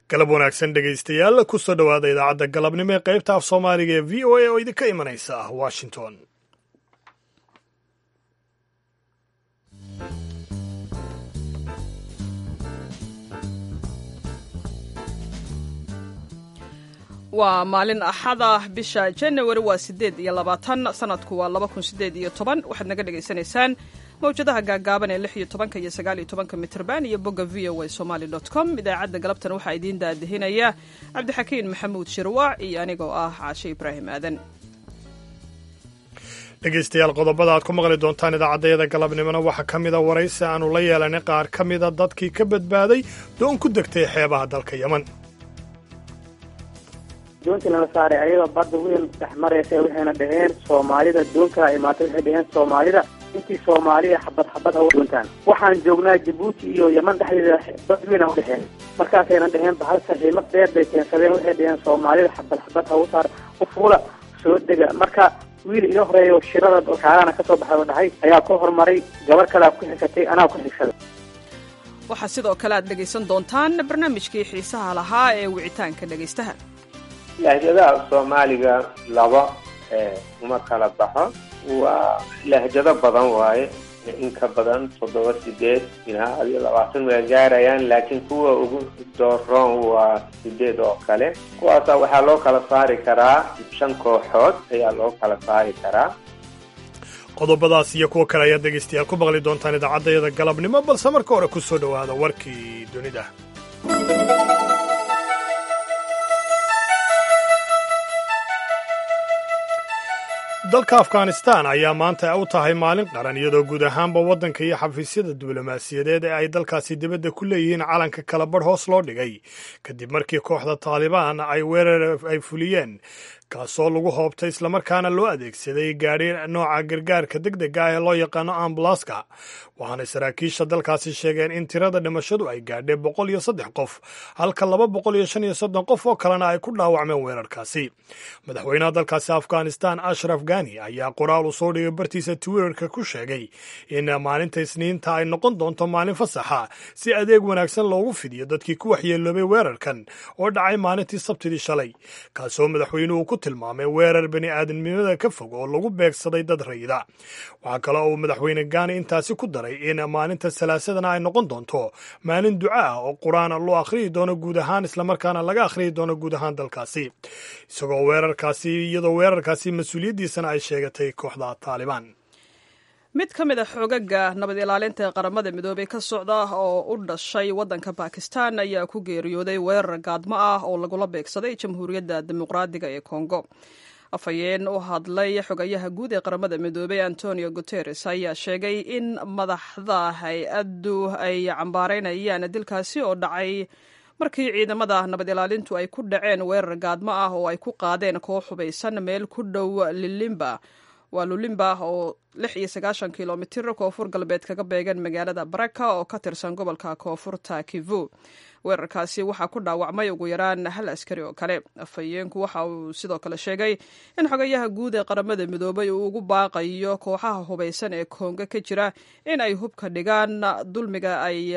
galab wanaagsan dhegaystayaal kusoo dhowaada idaacadda galabnimo ee qaybta af soomaaliga ee v o a oo idinka imanaysa washington waa maalin axada bisha janawari waa sideed iyo labaatan sanadku waa laba kun sideed iyo toban waxaad naga dhagaysanaysaan mawjadaha gaagaaban ee lix iyo tobanka iyo sagaal iyo tobanka mitrban iyo bogga v o a somali dot com idaacadda galabtan waxaa idiin daadahinaya cabdixakiin maxamuud shirwaac iyo anigoo ah caashe ibraahim aadan dhegaystayaal qodobada aad ku maqli doontaan idaacaddayada galabnimona waxaa ka mida waraysi aanu la yeelanay qaar ka mida dadkii ka badbaaday doon ku degtay xeebaha dalka yeman doontii lala saaray ayagoo badda weyn dhex maraysa waxayna dhaheen soomaalida doonkaa imaatay waxay dhaheen soomaalida intii soomaaliya xabad xabad ha u doontaan waxaan joognaa jabuuti iyo yeman dhexdeeda bad weyn ha u dhexeen markaasayna dhaheen bahal saxiimad dheer bay keensadeen waxay dhaheen soomaalida xabad xabad ha u saar u fuula soo dega marka wiil ino horeeyo shirada kaarana ka soo baxay oo dhahay ayaa ku horumaray gabar kalea ku xigtay anaa ku xigsaday waxaa sidoo kale aad dhegaysan doontaan barnaamijkii xiisaha lahaa ee wicitaanka dhegaystaha lahjadaha soomaaliga laba uma kala baxo waa lahjado badan waaye in ka badan toddoba sideed ilaa adiyo labaatan waa gaarayaan laakiin kuwa ugu dooroon waa sideed oo kale kuwaasa waxaa loo kala saari karaa shan kooxood ayaa loo kala saari karaa qodobadaas iyo kuwo kale ayaad dhegaystayaal ku maqli doontaan idaacaddayada galabnimo balse marka hore ku soo dhowaada warkii dunida dalka afghanistan ayaa maanta u tahay maalin qaran iyadoo guud ahaanba waddanka iyo xafiisyada diblomaasiyadeed ee ay dalkaasi dibadda ku leeyihiin calanka kala badh hoos loo dhigay kadib markii kooxda taalibaan ay weerar ay fuliyeen kaasoo lagu hoobtay islamarkaana loo adeegsaday gaadhi nooca gargaarka deg dega ah ee loo yaqaano ambulaska waxaana saraakiisha dalkaasi sheegeen in tirada dhimashadu ay gaadhay boqol iyo saddex qof halka laba boqol iyo shan iyo soddon qof oo kalena ay ku dhaawacmeen weerarkaasi madaxweynaha dalkaasi afghanistan ashraf gani ayaa qoraal uu soo dhigay bartiisa twitterka ku sheegay in maalinta isniinta ay noqon doonto maalin fasaxa si adeeg wanaagsan loogu fidiyo dadkii ku waxyeeloobay weerarkan oo dhacay maalintii sabtidii shalay kaasoo madaxweynuhu ku tilmaamay weerar bani aadamnimada ka fog oo lagu beegsaday dad rayida waxaa kale uu madaxweyne gaani intaasi ku daray in maalinta salaasadana ay noqon doonto maalin duca ah oo qur-aan loo akhriyi doono guud ahaan islamarkaana laga akhriyi doono guud ahaan dalkaasi isagoo weerarkaasi iyadoo weerarkaasi mas-uuliyaddiisana ay sheegatay kooxda taalibaan mid ka mid a xoogaga nabad ilaalinta ee qaramada midoobey ka socda oo u dhashay waddanka bakistan ayaa ku geeriyooday weerar gaadmo ah oo lagula beegsaday jamhuuriyadda dimuqraadiga ee kongo afhayeen u hadlay xogayaha guud ee qaramada midoobey antonio guteres ayaa sheegay in madaxda hay-addu ay cambaaraynayaan dilkaasi oo dhacay markii ciidamada nabad ilaalintu ay ku dhaceen weerar gaadmo ah oo ay ku qaadeen koox hubaysan meel ku dhow lilimba waa lulimba oo lix iyo sagaashan kilomitir koonfur galbeed kaga beegan magaalada baraka oo ka tirsan gobolka koonfurta kivu weerarkaasi waxaa ku dhaawacmay ugu yaraan hal askari oo kale afhayeenku waxa uu sidoo kale sheegay in xogayaha guud ee qaramada midoobay uu ugu baaqayo kooxaha hubaysan ee kongo ka jira in ay hubka dhigaan dulmiga ay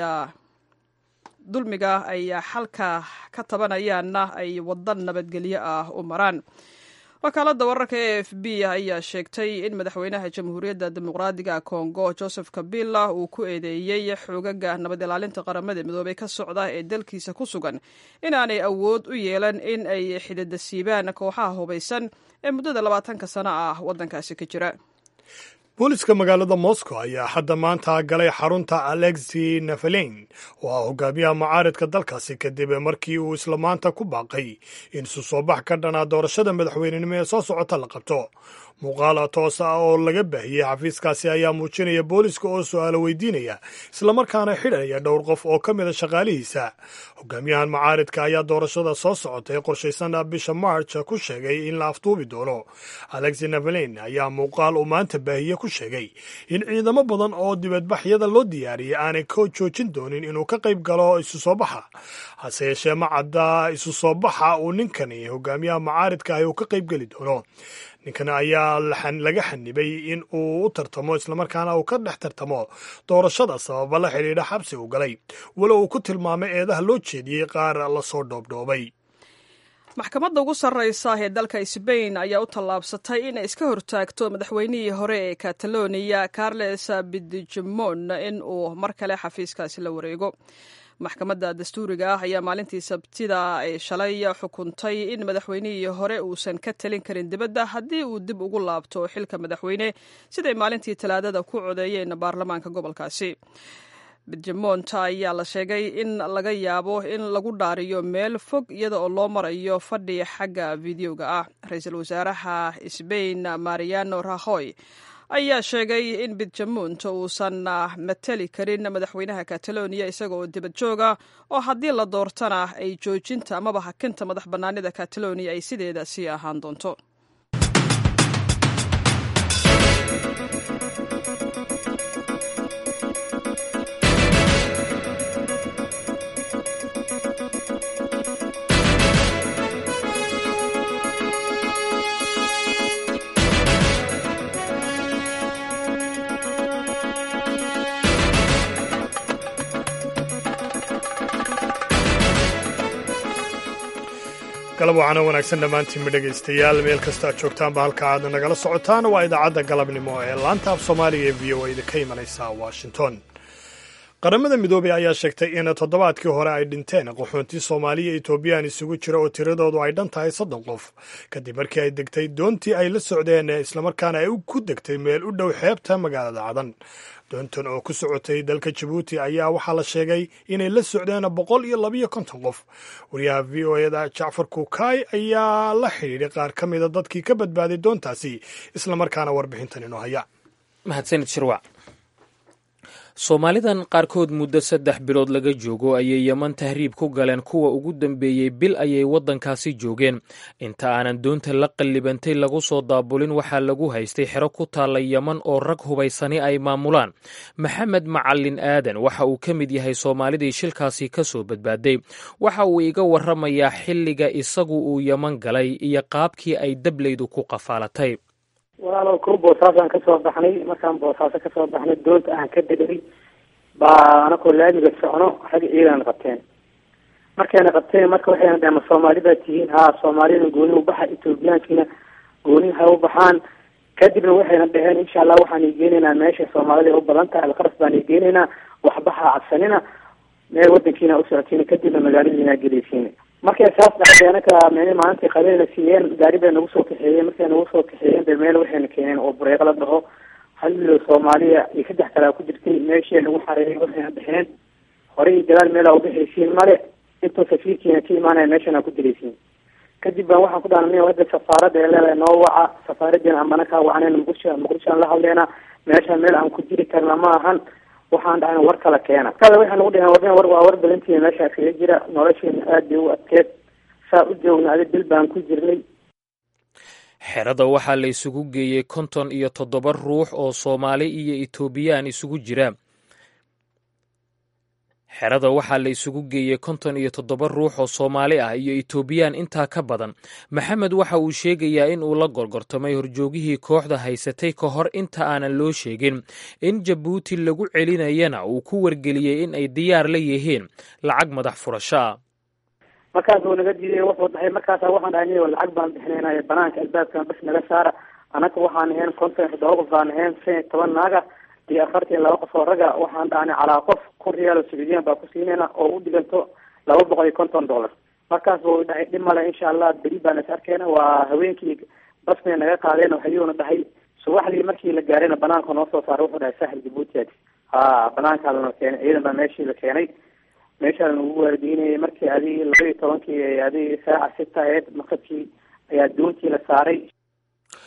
dulmiga ay xalka ka tabanayaanna ay wadan nabadgelyo ah u maraan wakaaladda wararka e f b ayaa sheegtay in madaxweynaha jamhuuriyadda dimuqraadiga kongo joseph kabila uu ku eedeeyey xoogaga nabad ilaalinta qaramada midoobey ka socda ee dalkiisa ku sugan inaanay awood u yeelan in ay xididasiibaan kooxaha hubaysan ee muddada labaatanka sano ah waddankaasi ka jira booliska magaalada moscow ayaa hadda maanta galay xarunta alexi nafaleyn oo ah hogaamiyaha mucaaridka dalkaasi kadib markii uu isla maanta ku baaqay in isu soo bax ka dhanaa doorashada madaxweynenimo ee soo socota la qabto muuqaal toos ah oo laga baahiyey xafiiskaasi ayaa muujinaya booliska oo su-aalo weydiinaya islamarkaana xidhaya dhowr qof oo ka mida shaqaalihiisa hogaamiyahan mucaaridka ayaa doorashada soo socotay qorshaysan bisha march ku sheegay in la afduubi doono alexi navaleyn ayaa muuqaal uu maanta baahiye ku sheegay in ciidamo badan oo dibadbaxyada loo diyaariyey aanay ka joojin doonin inuu ka qayb galo isu soo baxa hase yeeshee ma cadda isu soo baxa uu ninkani hogaamiyaha macaaridka ahi uu ka qayb geli doono ninkan ayaa laga xanibay in uu u tartamo islamarkaana uu ka dhex tartamo doorashada sababa la xidhiidha xabsi uu galay walo uu ku tilmaamay eedaha loo jeediyey qaar lasoo dhoobdhoobay maxkamadda ugu sarreysa ee dalka sbain ayaa u tallaabsatay inay iska hortaagto madaxweynihii hore ee kataloniya carles bidjimon in uu mar kale xafiiskaasi la wareego maxkamadda dastuuriga ah ayaa maalintii sabtida ee shalay xukuntay in madaxweynihii hore uusan ka talin karin dibadda haddii uu dib ugu laabto xilka madaxweyne siday maalintii talaadada ku codeeyeen baarlamaanka gobolkaasi bidjamonta ayaa la sheegay in laga yaabo in lagu dhaariyo meel fog iyada oo loo marayo fadhi xagga fideoga ah ra-iisul wasaaraha sbain mariano rahoy ayaa sheegay in bidjamunt uusan matali karin madaxweynaha kataloniya isaga oo dibad jooga oo haddii la doortana ay joojinta amaba hakinta madax bannaanida kataloniya ay sideeda sii ahaan doonto galab waxaana wanaagsan dhammaantiinma dhegaystayaal meel kasta aad joogtaanba halka aad nagala socotaan waa idaacadda galabnimo ee laanta af soomaaliga ee v o a da ka imanaysa washington qaramada midoobey ayaa sheegtay in toddobaadkii hore ay dhinteen qaxoontii soomaaliya etoobiyaan isugu jira oo tiradoodu ay dhan tahay soddon qof kadib markii ay degtay doontii ay la socdeen islamarkaana ay ku degtay meel u dhow xeebta magaalada cadan doontan oo ku socotay dalka jabuuti ayaa waxaa la sheegay inay la socdeen boqol iyo labiyo konton qof wariyaha v o eda jacfar kukaay ayaa la xidhiidhay qaar ka mida dadkii ka badbaaday doontaasi islamarkaana warbixintan inoo haya mahadsanid shirwac soomaalidan qaarkood muddo saddex bilood laga joogo ayay yeman tahriib ku galeen kuwa ugu dambeeyey bil ayay waddankaasi joogeen inta aanan doonta la qallibantay lagu soo daabulin waxaa lagu haystay xero ku taalla yeman oo rag hubaysani ay maamulaan maxamed macalin aadan waxa uu ka mid yahay soomaalidii shilkaasi ka soo badbaaday waxa uu iga warramayaa xilliga isagu uu yeman galay iyo qaabkii ay dablaydu ku qafaalatay walaalow ko boosaasaan kasoo baxnay markaan boosaaso kasoo baxnay doonta aan ka degay baa anakoo laamiga socno xagga ciidana qabteen markayna qabteen marka waxayna dhaheen ma soomaali baa tihiin haa soomaaliyana gooni ubaxa ethoobiyaankiina gooni ha u baxaan kadibna waxayna dhaheen insha allah waxaan igeenaynaa meesha soomaalida u badan tahay alqaras baan igeenaynaa waxbaha cabsanina meel wadankiina usocotiin kadibna magaaladiina gelaysiina markay saas dhacday anaka meel maalintii qabeena siiyeen gaari bay nagu soo kaxeeyeen markay nagu soo kaxeeyeen be meel waxayna keeneen oo bureeqo la dhaho hal milo soomaaliya iyo saddex kalea ku jirtay meeshii nagu xareeyay waxayna dhexeen horey iyo gadaal meelaa ubixaysiin male intuu safiirkiina ka imaanaya meeshana ku diraysiin kadib baan waxaan ku dhaana hadda safaarada ee leedahay noo waca safaaradiina ambana kaa wacanen muqdisho muqdishoan la hadleena meesha meel aan ku jiri karna ma ahan waxaan dhahay war kala keena kada waxay nagu dhaheen warn war waa war balantiina meeshaa kaga jira nolosheena aad bay u adkeed saa u joogna adi bil baan ku jirnay xerada waxaa la isugu geeyey konton iyo toddoba ruux oo soomaali iyo etoobiyaan isugu jira xerada waxaa la isugu geeyey konton iyo toddoba ruux oo soomaali ah iyo etoobiyaan intaa ka badan maxamed waxa uu sheegayaa in uu la gorgortamay horjoogihii kooxda haysatay ka hor inta aanan loo sheegin in jabuuti lagu celinayana uu ku wargeliyey in ay diyaar la yihiin lacag madax furasho ah markaas uu naga diiday wuxuu dhahay markaasa waxaan dhahay lacag baan bixinayna banaanka albaabkan bas naga saara anaka waxaan ahayn konton iyo toddoba qof baan ahayn shan iyo toban naaga iyo afartan laba qof oo raga waxaan dhahnay calaa qof kun riyaal oo sacuudiyan baa ku siinayna oo u dhiganto laba boqol iyo konton dollar markaas buu dhahay dhib male insha allah beri baan is arkeyna waa haweenkii basbay naga qaadeen waxayuuna dhahay subaxdii markii la gaarayna banaanka noo soo saaray wuxuu dhahay saaxil jabuuti ad ha banaankaa lana keenay ciidan baa meeshii la keenay meeshaa lanagu waardiinayay markii adig laba iyo tobankii adig saaca sita aheyd maqribkii ayaa doontii la saaray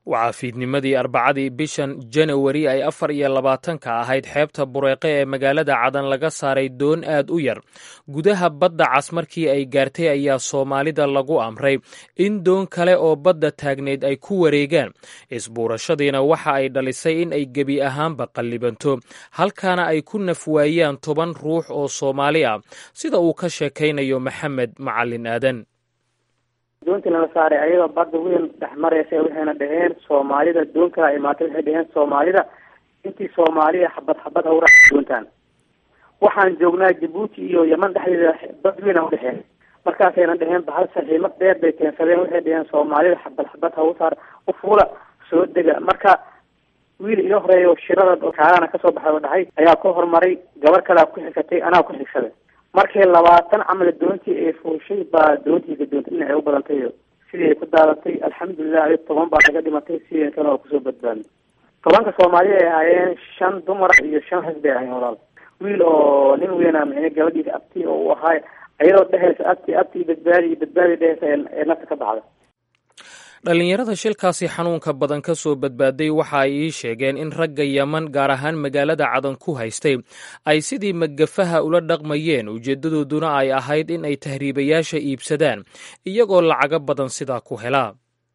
waxaa fiidnimadii arbacadii bishan janawari ay afar iyo labaatanka ahayd xeebta bureeqe ee magaalada cadan laga saaray doon aad u yar gudaha badda cas markii ay gaartay ayaa soomaalida lagu amray in doon kale oo badda taagneyd ay ku wareegaan isbuurashadiina waxa ay dhalisay in ay gebi ahaanba qallibanto halkaana ay ku nafwaayaan toban ruux oo soomaali ah sida uu ka sheekaynayo maxamed macalin aadan doontii lala saaray ayadoo badda weyn dhex mareysa waxayna dhaheen soomaalida doonkaa imaatay waxay dhaheen soomaalida intii soomaaliya xabad xabad hawra doontaan waxaan joognaa jabuuti iyo yeman dhexdeeda bad weyn a udhexeen markaasayna dhaheen bahal saxiimad dheer bay keensadeen waxay dhaheen soomaalida xabad xabad hawsaar ufuula soo dega marka wiil ilo horeeyo shirada kaarana kasoo baxay oo dhahay ayaa ku horumaray gabar kalea ku xigsatay anaa ku xigsaday markii labaatan camal doontii ay fuushay baa doontii gadoontay dhinacay u badantay sidii ay ku daadatay alxamdulilah iyo toban baa laga dhimatay sidii kale oo kusoo badbaadnay tobanka soomaaliya ay ahaayeen shan dumar iyo shan rag bay ahayen walaal wiil oo nin weyna micne gabadhiisa abti oo u ahaay ayadoo dhehaysa abti abti badbaadi badbaadi dhehaysa ee nafta ka baxda dhallinyarada shilkaasi xanuunka badan ka soo badbaaday waxa ay ii sheegeen in ragga yeman gaar ahaan magaalada cadan ku haystay ay sidii magafaha ula dhaqmayeen ujeeddadooduna ay ahayd in ay tahriibayaasha iibsadaan iyagoo lacago badan sidaa ku helaa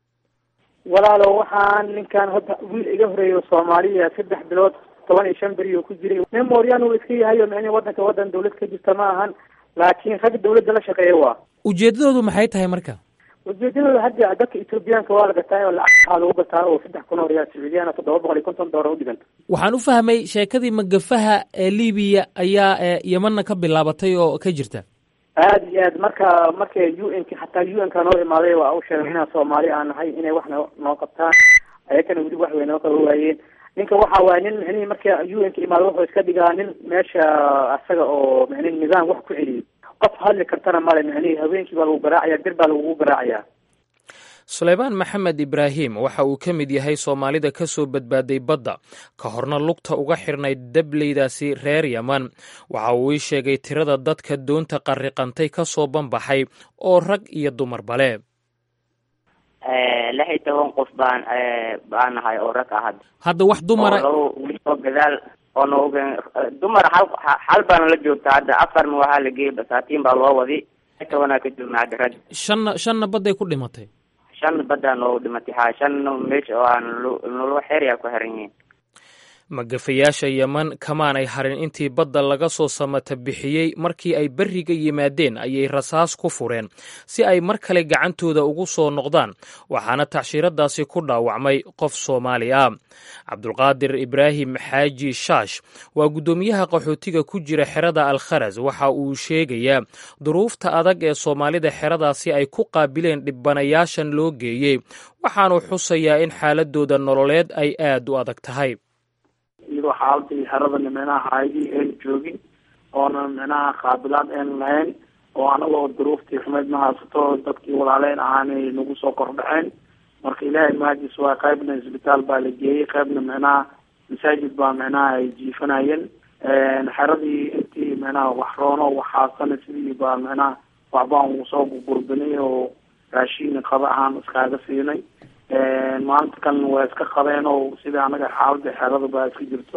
walaalo waxaan ninkan hadda wiil iga horeeyo soomaaliya saddex bilood toban iyo shan beri oo ku jiray nin mooryaan uu iska yahayo micni wadanka wadan dawlad ka jirta ma ahan laakiin rag dawladda la shaqeeya waa ujeeddadoodu maxay tahay marka ujeedadooda hadda dadka etoobiyaanka waa la gataa oo lacag waxaa lagu gataa oo saddex kun oo riyaal sacuudiyaana toddoba boqol iyo konton doolar udhiganta waxaan u fahmay sheekadii magafaha ee libiya ayaa yemanna ka bilaabatay oo ka jirta aada iyo aad marka marka u n k xataa u n ka noo imaaday waa u sheegay inaan soomaali aan nahay inay wax no noo qabtaan ayakana weli wax way noo qaba waayeen ninka waxa waaye nin micnihi marka u n ka imaado wuxuu iska dhigaa nin meesha asaga oo micnihi nidaam wax ku celiyo qof hadli kartana male micnihi haweenkii baa lagu garaacaya bir baa lagugu garaacayaa suleymaan maxamed ibraahim waxa uu ka mid yahay soomaalida ka soo badbaaday badda ka horna lugta uga xirnayd dableydaasi reer yeman waxa uu ii sheegay tirada dadka doonta qarriqantay ka soo banbaxay oo rag iyo dumarba le lix iyo toban qof baan baan nahay oo rag ah hadda hadda wax dumara oo oo gadaal oo nooga dumar hal hal baana la joogta hadda afarna waxaa la geeyay basaatiin baa loo wadi tobanaa ka joogna hadda rag shanna shanna badday ku dhimatay shan baddaa noogu dhimatay ha shanna meesha oo aan nolo xeeryaa ku xiran yihiin magafayaasha yeman kamaanay harin intii badda laga soo samata bixiyey markii ay berriga yimaadeen ayay rasaas ku fureen si ay mar kale gacantooda ugu soo noqdaan waxaana tacshiiradaasi ku dhaawacmay qof soomaali ah cabdulqaadir ibraahim xaaji shaash waa guddoomiyaha qaxootiga ku jira xerada alkharas waxa uu sheegayaa duruufta adag ee soomaalida xeradaasi ay ku qaabileen dhibbanayaashan loo geeyey waxaanu xusayaa in xaaladooda nololeed ay aad u adag tahay iyadoo xaaladii xeradana micnaha haydii een joogin oona micnaha qaabilaad een lahayn oo anagoo duruuftii xumeyd ma haysato dadkii walaaleyn ahaanay nagu soo kordhaceen marka ilaahay mahadis waa qaybna isbitaal baa la geeyey qaybna micnaha masaajid baa micnaha ay jiifanayeen xeradii intii micnaha wax roono waxaasana sidii baa micnaha waxbaan soo gurbinay oo raashiin qada ahaan iskaaga siinay maalinta kalena waa iska qabeen oo sida anaga xaalada xerada baa iska jirto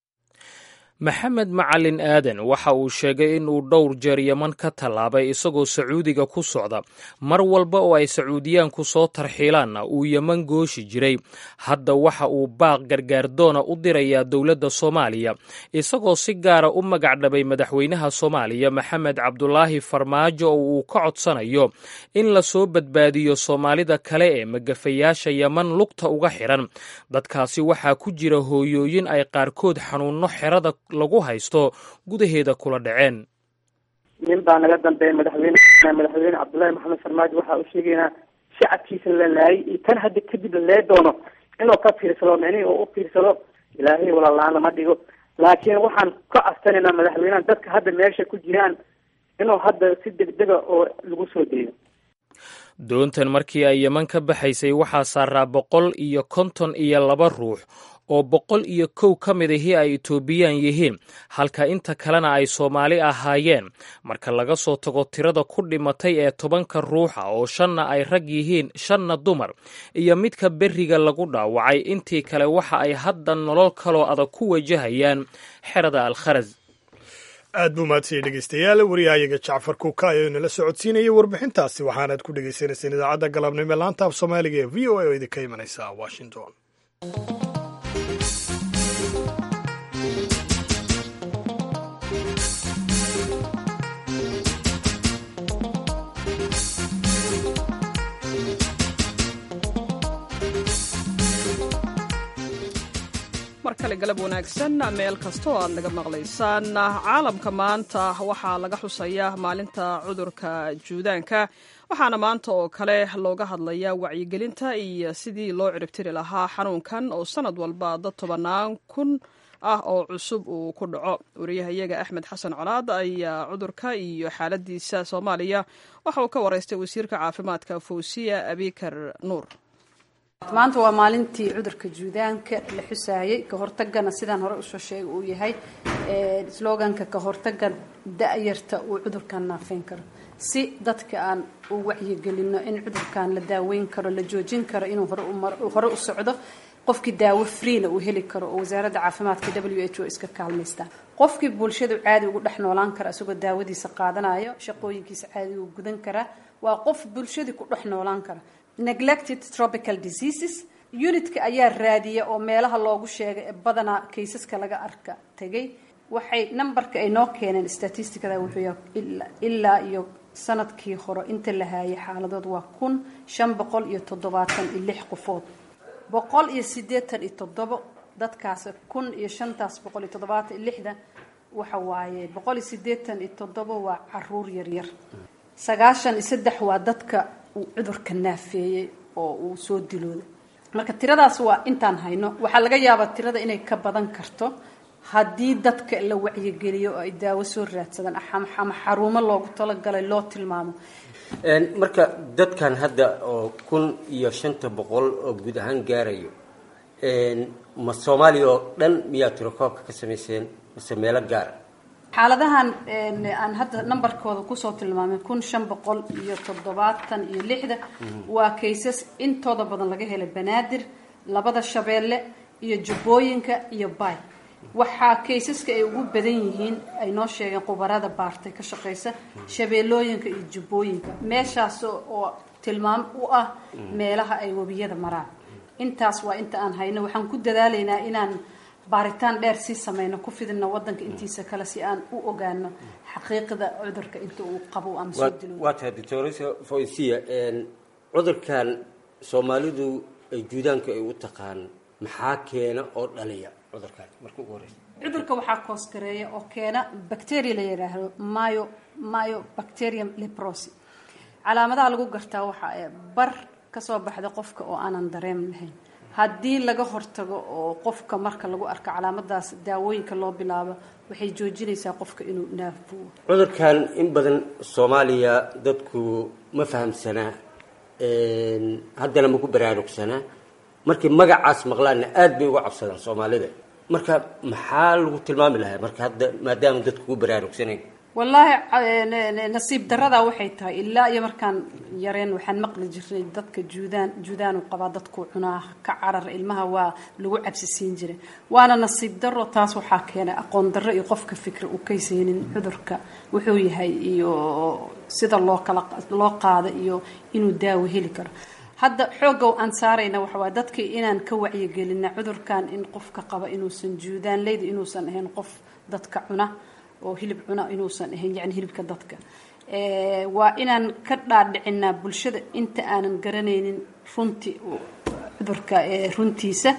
maxamed macalin aadan waxa uu sheegay in uu dhowr jeer yeman ka tallaabay isagoo sacuudiga ku socda mar walba oo ay sacuudiyaanku soo tarxiilaanna uu yeman gooshi jiray hadda waxa uu baaq gargaardoona u dirayaa dowladda soomaaliya isagoo si gaara u magacdhabay madaxweynaha soomaaliya maxamed cabdulaahi farmaajo oo uu ka codsanayo in lasoo badbaadiyo soomaalida kale ee magafayaasha yeman lugta uga xiran dadkaasi waxaa ku jira hooyooyin ay qaarkood xanuunno xerada lagu haysto gudaheeda kula dhaceen nin baa naga dambeeya madaxweyne madaxweyne cabdullaahi maxamed farmaajo waxaa u sheegaynaa shacabkiisa la laayay iyo tan hadda kadib la lee doono inuu ka fiirsado micnihii oo u fiirsado ilaahay walalaan lama dhigo laakiin waxaan ka codsanayna madaxweynaha dadka hadda meesha ku jiraan inuu hadda si degdega oo lagu soo deeyo doontan markii ay yeman ka baxaysay waxaa saaraa boqol iyo konton iyo laba ruux oo boqol iyo kow ka mid ahii ay etoobiyaan yihiin halka inta kalena ay soomaali ahaayeen marka laga soo tago tirada ku dhimatay ee tobanka ruuxa oo shanna ay rag yihiin shanna dumar iyo midka berriga lagu dhaawacay intii kale waxa ay hadda nolol kaloo adag ku wajahayaan xerada alkharas aad buu mahadsanyahy dhegeystayaal wariyahayaga jacfar kuuka ayaa inala socodsiinayay warbixintaasi waxaanaad ku dhegeysaneyseen idaacadda galabnimo ee laanta af soomaaliga ee v o a oo idinka imanaysa washington mar kale galab wanaagsan meel kasta oo aad naga maqlaysaan caalamka maanta waxaa laga xusayaa maalinta cudurka juudaanka waxaana maanta oo kale looga hadlayaa wacyigelinta iyo sidii loo ciribtiri lahaa xanuunkan oo sanad walba dad tobanaan kun ah oo cusub uu ku dhaco wariyahayaga axmed xasan colaad ayaa cudurka iyo xaaladiisa soomaaliya waxa uu ka waraystay wasiirka caafimaadka fawsiya abikar nuur maanta waa maalintii cudurka juudaanka la xusaayey ka hortagana sidaan hore usoo sheegay uu yahay sloganka ka hortaga da-yarta uu cudurkan naafeyn karo si dadka aan u wacyigelino in cudurkan la daaweyn karo la joojin karo inuu hore u socdo qofkii daawo freena uu heli karo oo wasaaradda caafimaadka w h o iska kaalmaystaan qofkii bulshadu caadi ugu dhex noolaan kara isagoo daawadiisa qaadanayo shaqooyinkiisa caadi uu gudan karaa waa qof bulshadii ku dhex noolaan kara neglected tropical diseases unitka ayaa raadiya oo meelaha loogu sheegay ee badanaa kaysaska laga arka tegay waxay numberka ay noo keeneen statisticada wuxuu ilaa iyo sanadkii hore inta la haayay xaaladood waa kun shan boqol iyo toddobaatan iyo lix qofood boqol iyo siddeetan iyo toddobo dadkaas kun iyo shantaas boqol iyo toddobaatan iyo lixda waxa waaye boqol iyo siddeetan iyo toddobo waa caruur yaryar sagaashan iyo saddex waa dadka uu cudurka naafeeyey oo uu soo dilooday marka tiradaas waa intaan hayno waxaa laga yaabaa tirada inay ka badan karto haddii dadka la wacyigeliyo oo ay daawo soo raadsadaan ama xarumo loogu talagalay loo tilmaamo marka dadkan hadda oo kun iyo shanta boqol oo guud ahaan gaarayo ma soomaaliya oo dhan miyaa tirokoobka ka samayseen mase meelo gaara xaaladahan aan hadda numberkooda kusoo tilmaamay kun shan boqol iyo toddobaatan iyo lixda waa kaysas intooda badan laga helay banaadir labada shabeelle iyo jubbooyinka iyo bay waxaa kaysaska ay ugu badan yihiin ay noo sheegeen khubarada baartay ka shaqeysa shabeellooyinka iyo jubbooyinka meeshaas oo tilmaam u ah meelaha ay webiyada maraan intaas waa inta aan hayno waxaan ku dadaalaynaa inaan baaritaan dheer sii sameyno ku fidino wadanka intiisa kale si aan u ogaano xaqiiqda cudurka inta uu qabo ama soo dilo waa tahay doctoresa foysiya cudurkan soomaalidu ay juudaanka ay u taqaan maxaa keena oo dhaliya cudurkan marka ugu horeysa cudurka waxaa koosgareeya oo keena bacteria la yidhaahdo myo myo bacterium leprosi calaamadaha lagu gartaa waxaa bar kasoo baxda qofka oo aanan dareem lahayn haddii laga hortago oo qofka marka lagu arko calaamadaas daawooyinka loo bilaabo waxay joojinaysaa qofka inuu naafuo cudurkan in badan soomaaliya dadku ma fahamsanaa haddana ma ku baraarugsanaa markii magacaas maqlaanna aada bay uga cabsadaan soomaalida marka maxaa lagu tilmaami lahaa marka hadda maadaama dadku ku baraarugsanayn wallaahi nasiib daradaa waxay tahay ilaa iyo markaan yareen waxaan maqli jirnay dadka juudaan juudaanu qabaa dadku cunaa ka carar ilmaha waa lagu cabsisiin jiray waana nasiib daro taas waxaa keenay aqoon darro iyo qofka fikri uu kaysaynin cudurka wuxuu yahay iyo sida loo kala loo qaado iyo inuu daawo heli karo hadda xoogga aan saarayna waxawaa dadka inaan ka wacyigelina cudurkan in qofka qaba inuusan juudaan leyda inuusan ahayn qof dadka cuna oo hilib cuna inuusan ahayn yani hilibka dadka waa inaan ka dhaadhicinaa bulshada inta aanan garanaynin runti cudurka runtiisa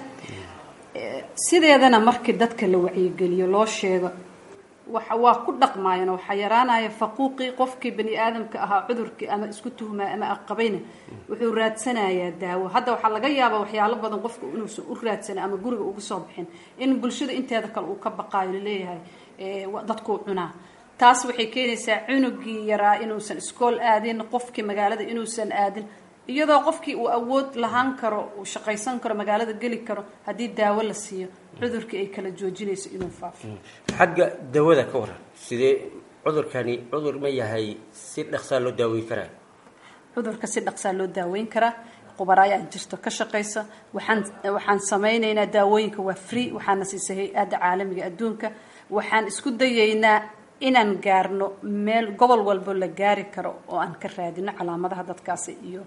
sideedana markii dadka la wacyigeliyo loo sheego waa ku dhaqmaayeen waxaa yaraanaya faquuqii qofkii bani aadamka ahaa cudurkii ama isku tuhmaa ama aqabayna wuxuu raadsanayaa daawo hadda waxaa laga yaabaa waxyaalo badan qofka inuusan u raadsana ama guriga uga soo bixin in bulshada inteeda kale uu ka baqaayo laleeyahay dadkuu cunaa taas waxay keenaysaa cunugii yaraa inuusan iskool aadin qofkii magaalada inuusan aadin iyadoo qofkii uu awood lahaan karo uu shaqaysan karo magaalada geli karo haddii daawo la siiyo cudurkii ay kala joojinayso inuu faafo xagga dawada ka waran sidee cudurkani cudur ma yahay si dhaqsaa loo daaweyn karaa cudurka si dhaqsaa loo daaweyn karaa qubara ayaa jirto ka shaqaysa waxaan waxaan samaynaynaa daawooyinka waa free waxaana siisay hay-adda caalamiga adduunka waxaan isku dayaynaa inaan gaarno meel gobol walbo la gaari karo oo aan ka raadino calaamadaha dadkaasi iyo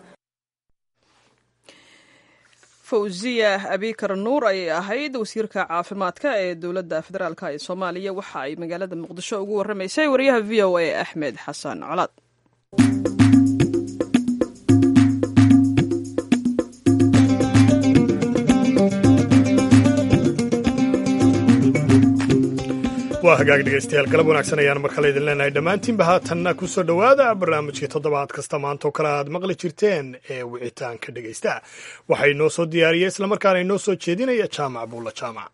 fawziya abikar nuur ayay ahayd wasiirka caafimaadka ee dowladda federaalk ee soomaaliya waxa ay magaalada muqdisho ugu warramaysay wariyaha v o a axmed xasan colaad waa hagaag dhegaystayaal galab wanaagsan ayaan mar kale idin leenahay dhammaantiinba haatanna ku soo dhowaada barnaamijkii toddobaad kasta maanta oo kale aad maqli jirteen ee wicitaanka dhegaysta waxaa inoo soo diyaariyey islamarkaana inoo soo jeedinaya jaamac buulla jaamac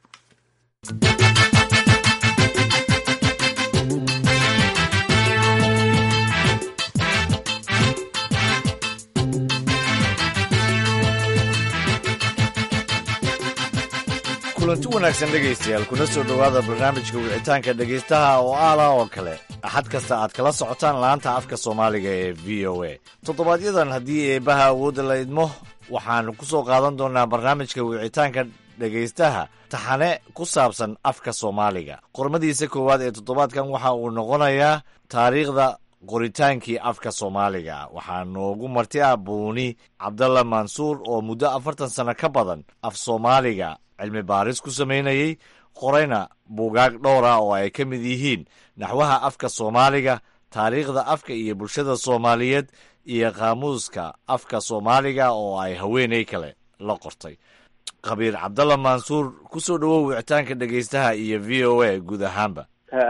kulanti wanaagsan dhegaystayaal kuna soo dhowaada barnaamijka wicitaanka dhegaystaha oo aala oo kale axad kasta aad kala socotaan laanta afka soomaaliga ee v o a toddobaadyadaan haddii eebbaha awoodda la idmo waxaannu ku soo qaadan doonnaa barnaamijka wicitaanka dhegaystaha taxane ku saabsan afka soomaaliga qormadiisa koowaad ee toddobaadkan waxa uu noqonayaa taariikhda qoritaankii afka soomaaliga waxaa noogu marti ah buuni cabdalla mansuur oo muddo afartan sano ka badan af soomaaliga cilmi baaris ku samaynayey qorayna buugaag dhowra oo ay ka mid yihiin naxwaha afka soomaaliga taariikhda afka iyo bulshada soomaaliyeed iyo qaamuuska afka soomaaliga oo ay haweenay kale la qortay khabiir cabdalla mansuur ku soo dhowow wicitaanka dhegaystaha iyo v o a guud ahaanba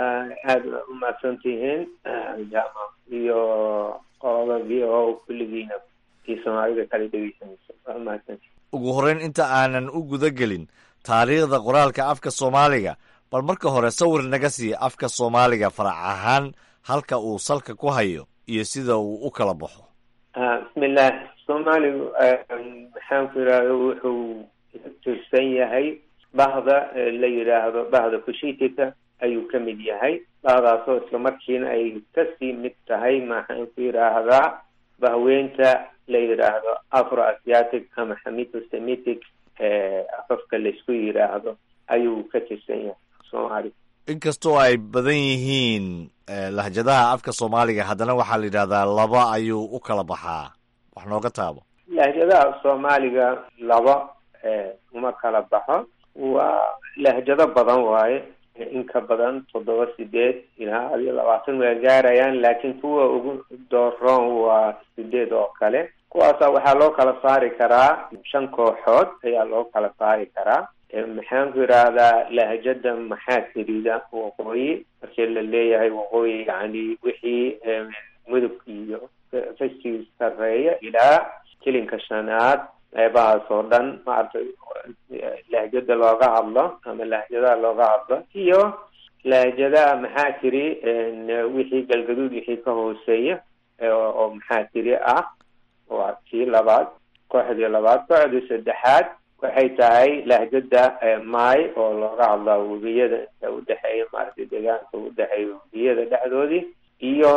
aada waa umahadsantihiin jama iyo qolada v o kulligiina kii soomaalida kala dhegeysanaysa waa umahadsantihin ugu horreyn inta aanan u guda gelin taariikhda qoraalka afka soomaaliga bal marka hore sawir naga siiya afka soomaaliga farac ahaan halka uu salka ku hayo iyo sida uu u kala baxo bismillaah soomaaligu maxaan ku yidhaahdo wuxuu tirsan yahay bahda la yidhaahdo bahda kushitika ayuu ka mid yahay bahdaasoo isla markiina ay kasii mid tahay maxaan ku yidhaahdaa bahweynta la yidhaahdo afro asiatic ama xamito semitic afafka laysku yidhaahdo ayuu ka tirsan yahay soomaaliga inkastoo ay badan yihiin lahjadaha afka soomaaliga haddana waxaa la yidhahdaa laba ayuu u kala baxaa wax nooga taabo lahjadaha soomaaliga laba uma kala baxo waa lahjado badan waaye in ka badan toddoba sideed ilaa adiyo labaatan waa gaarayaan laakiin kuwa ugu dooroon waa sideed oo kale kuwaasa waxaa loo kala saari karaa shan kooxood ayaa loo kala saari karaa maxaan ku yidhaahdaa lahjada maxaa tirida waqooyi markii la leeyahay waqooyi yani wixii mudug iyo fashii sareeya ilaa jilinka shanaad qeybahaas oo dhan maaragtay lahjada looga hadlo ama lahjadaha looga hadlo iyo lahjadaha maxaa tiri wixii galgaduud wixii ka hooseeya oo maxaa tiri ah waa kii labaad kooxdii labaad kooxdii saddexaad waxay tahay lahjada maay oo looga hadlaa webiyada inta udhexeeya maaragtay deegaanka udhexeeya webiyada dhexdoodii iyo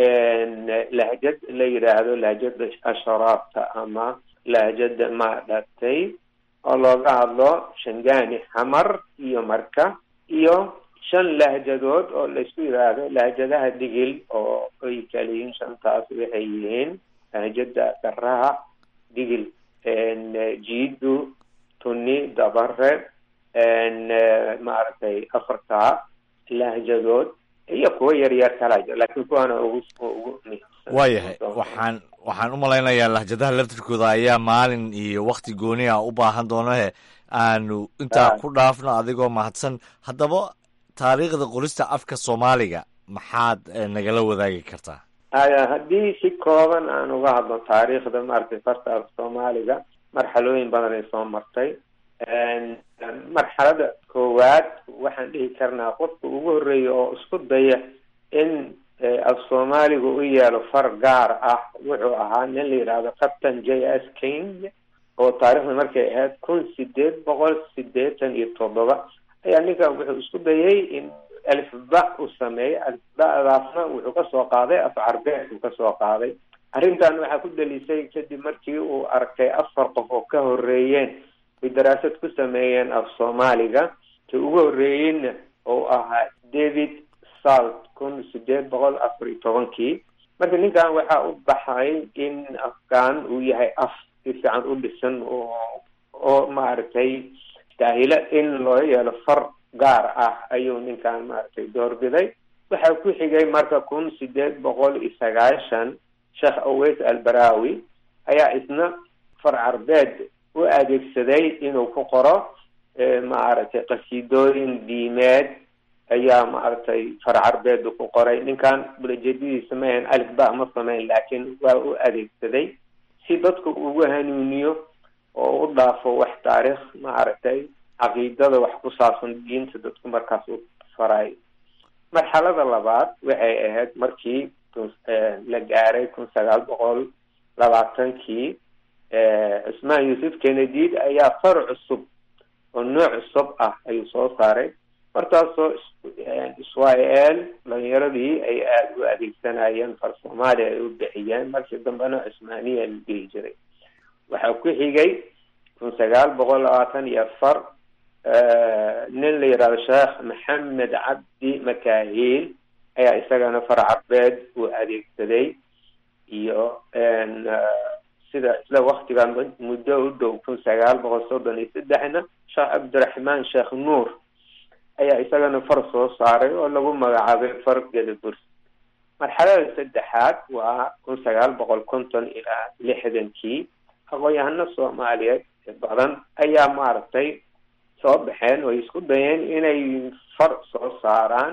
lahjad la yidhaahdo lahjada asharaabta ama lahjada maadhatay oo looga hadlo shangaani xamar iyo marka iyo shan lahjadood oo laysku yidhaahdo lahjadaha digil oo ay kala yihiin shantaas waxay yihiin lahjada garaha digil jiidu tuni dabare maaragtay afartaa lahjadood iyo kuwa yaryar kala jiro laakiin kuwaana ugu ugu waayahay waxaan waxaan u malaynayaa lahjadaha laftirkooda ayaa maalin iyo wakti gooni ah u baahan doonahe aanu intaa ku dhaafno adigoo mahadsan haddaba taariikhda qorista afka soomaaliga maxaad nagala wadaagi kartaa haddii si kooban aan uga hadlo taariikhda maaragtay farta af soomaaliga marxalooyin badan ay soo martay marxalada koowaad waxaan dhihi karnaa qofka ugu horreeya oo isku daya in af soomaaliga u yeelo far gaar ah wuxuu ahaa nin la yidhaahdo captain j s king oo taarikhda markay ahayd kun sideed boqol sideetan iyo toddoba ayaa ninkan wuxuu isku dayay in alifba u sameeyay alifbadaasna wuxuu kasoo qaaday af carbeed uu kasoo qaaday arrintan waxaa ku dalisay kadib markii uu arkay afar qof oo ka horeeyeen ay daraasad ku sameeyeen af soomaaliga ka ugu horeeyeyna oo ahaa david salt kun sideed boqol afar iyo tobankii marka ninkan waxaa u baxay in afkaan uu yahay af si fiican u dhisan oo oo maaragtay daahilo in loo yeelo far gaar ah ayuu ninkan maaragtay doorbiday waxaa ku xigay marka kun sideed boqol iyo sagaashan sheekh aweys albarawi ayaa isna far carbeed u adeegsaday inuu ku qoro maaragtay qasiidooyin diimeed ayaa maaragtay far carbeedu ku qoray ninkan bulajedidiisa maahan alif ba ma sameyn laakiin waa u adeegsaday si dadku ugu hanuuniyo oo u dhaafo wax taariikh maaragtay caqiidada wax ku saabsan diinta dadku markaas u faray marxalada labaad waxay ahayd markii la gaaray kun sagaal boqol labaatankii cusmaan yuusuf kennedid ayaa far cusub oo nooc cusub ah ayuu soo saaray markaasoo israel dhalinyaradii ay aada u adeegsanayeen far soomaaliya ay u bixiyeen markii dambena cusmaaniya la dhihi jiray waxaa ku xigay kun sagaal boqol labaatan iyo afar nin la yidhahdo sheekh maxamed cabdi makahiil ayaa isagana far carbeed uu adeegsaday iyo sida isla waktigan muddo u dhow kun sagaal boqol soddon iyo saddexna sheekh cabdiraxmaan sheekh nuur ayaa isagana far soo saaray oo lagu magacaabay far gedaburs marxalada saddexaad waa kun sagaal boqol konton ilaa lixdankii aqoon-yahano soomaaliyeed badan ayaa maaragtay soo baxeen oo isku dayeen inay far soo saaraan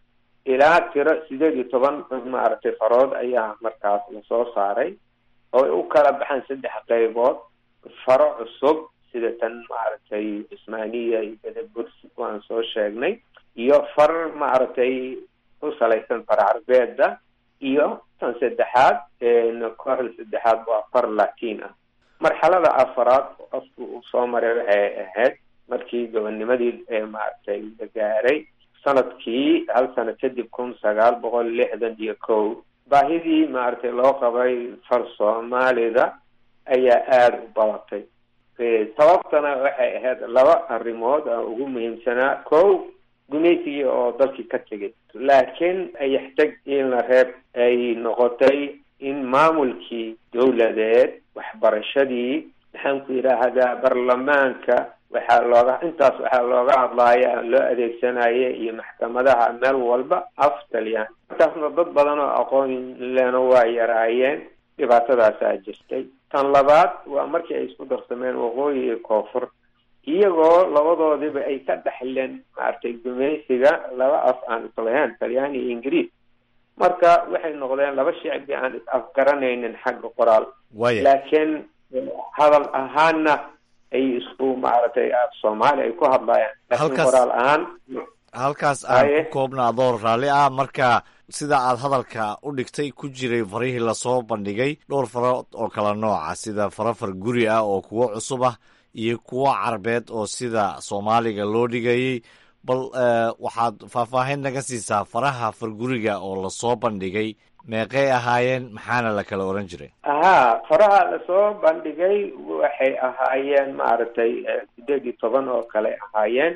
ilaa tiro sideed iyo toban maaragtay farood ayaa markaas lasoo saaray oo ay u kala baxaan saddex qaybood faro cusub sida tan maaragtay cusmaaniya iyo bedebursi waan soo sheegnay iyo far maaragtay ku salaysan far carbeeda iyo tan saddexaad kooxda saddexaad waa far latin ah marxalada afaraad qofku uu soo maray waxay ahayd markii gobonimadii maaragtay la gaaray sanadkii hal sano kadib kun sagaal boqol lixdan iyo kow baahidii maaragtay loo qabay far soomaalida ayaa aada u badatay sababtana waxay ahayd laba arrimood oo ugu muhiimsanaa kow gumaysigii oo dalkii ka tegay laakiin ayaxtag in la reeb ay noqotay in maamulkii dowladeed waxbarashadii maxaan ku yidhaahdaa baarlamaanka waxaa looga intaas waxaa looga hadlaaya loo adeegsanaya iyo maxkamadaha meel walba af taliyaan markaasna dad badan oo aqoon lena waa yaraayeen dhibaatadaasaa jirtay tan labaad waa markii ay isku darsameen waqooyi iyo koonfur iyagoo labadoodiba ay ka dhexleen maaragtay gumaysiga laba af aan islahayn talyaani iyo ingiriis marka waxay noqdeen laba shicbi aan is afgaranaynin xagga qoraal laakiin hadal ahaana ay isku maaragtay soomaali ay ku hadlayaan laakiin qoraal ahaan halkaas aan ku koobna adoo raalli ah marka sida aad hadalka u dhigtay ku jiray farihii lasoo bandhigay dhowr faro oo kala nooca sida faro far guri ah oo kuwo cusub ah iyo kuwo carbeed oo sida soomaaliga loo dhigayay bal waxaad faahfaahin naga siisaa faraha farguriga oo lasoo bandhigay meeqay ahaayeen maxaana la kala oran jiray ahaa faraha lasoo bandhigay waxay ahaayeen maaragtay sideed iyo toban oo kale ahaayeen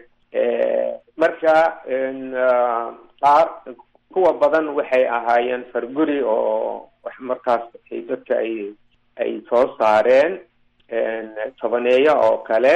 marka qaar kuwa badan waxay ahaayeen farguri oo wax markaas ay dadka ay ay soo saareen tobaneeyo oo kale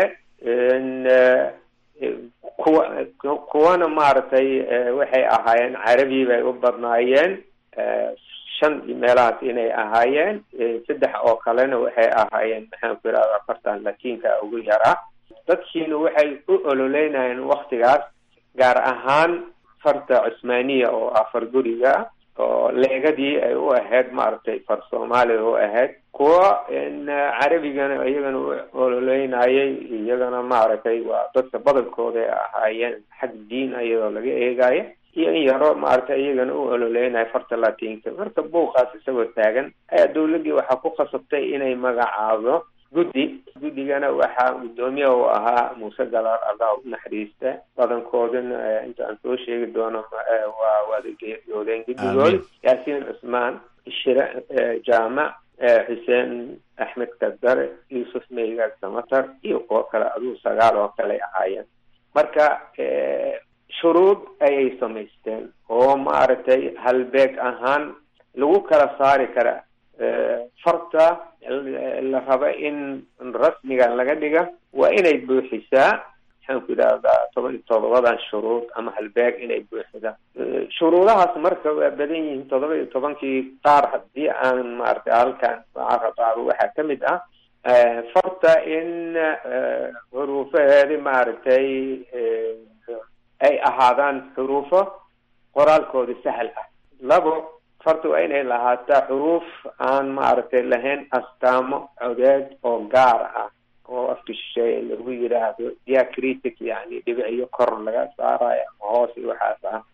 kuwa kuwana maaragtay waxay ahaayeen carabi bay u badnaayeen shan meelahaas inay ahaayeen saddex oo kalena waxay ahaayeen maxaan ku yidhahda afartan latiinka ugu yaraa dadkiina waxay u ololeynayeen waktigaas gaar ahaan farta cusmaaniya oo ah far guriga oo leegadii ay u ahayd maaragtay far soomaaliya u ahayd kuwa carabigana iyagana u ololeynayay iyagana maaragtay waa dadka badankooda ay ahaayeen xag diin iyadoo laga eegayo iyo in yaro maaragtay iyagana u ololeynayo farta latinka marka buuqaas isagoo taagan ayaa dawladdii waxaa ku khasabtay inay magacaado guddi guddigana waxaa guddoomiye u ahaa muuse galaar allah u naxariista badankoodana inta aan soo sheegi doono waa wada geeriyoodeen guddigood yaasiin cusmaan shire jaamac xuseen axmed kadare yuusuf meygaag samatar iyo kuwo kale aduu sagaal oo kale ahaayeen marka shuruud ayay samaysteen oo maaragtay halbeeg ahaan lagu kala saari kara farta la raba in rasmigan laga dhiga waa inay buuxisaa maxaan ku idhahdaa toban iyo todobadan shuruud ama halbeeg inay buuxidaan shuruudahaas marka waa badan yihiin todoba iyo tobankii qaar haddii aan maaragtay halkan carabaago waxaa ka mid ah farta in xuruufaheedi maaragtay ay ahaadaan xuruufo qoraalkooda sahal ah labo farta waa inay lahaataa xuruuf aan maaragtay lahayn astaamo codeed oo gaar ah oo afka shisheeye lagu yidhaahdo diacritic yani dhibiciyo kor laga saarayo ama hoos iyo waxaas ah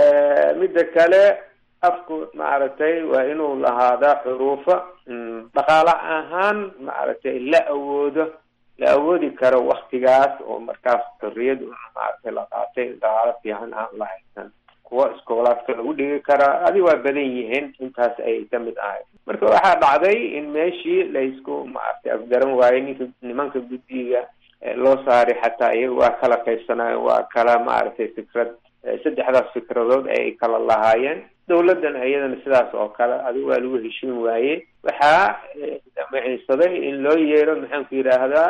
midda kale afku maaragtay waa inuu lahaadaa xuruufo dhaqaale ahaan maaragtay la awoodo la awoodi karo waktigaas oo markaas xorriyad maaragtay la qaatay dhaqaalo fiican aan la haysan kuwa iskoolaadka lagu dhigi karaa adi waa badan yihiin intaas ayay ka mid ahay marka waxaa dhacday in meeshii laysku maaragtay afgaran waayey ninka nimanka guddiga loo saaray xataa iyaga waa kala qaybsanayo waa kala maaragtay fikrad saddexdaas fikradood ay kala lahaayeen dawladdan iyadana sidaas oo kale adigu waa lagu heshiin waaye waxaa damiciinsaday in loo yeero maxaanku yidhaahdaa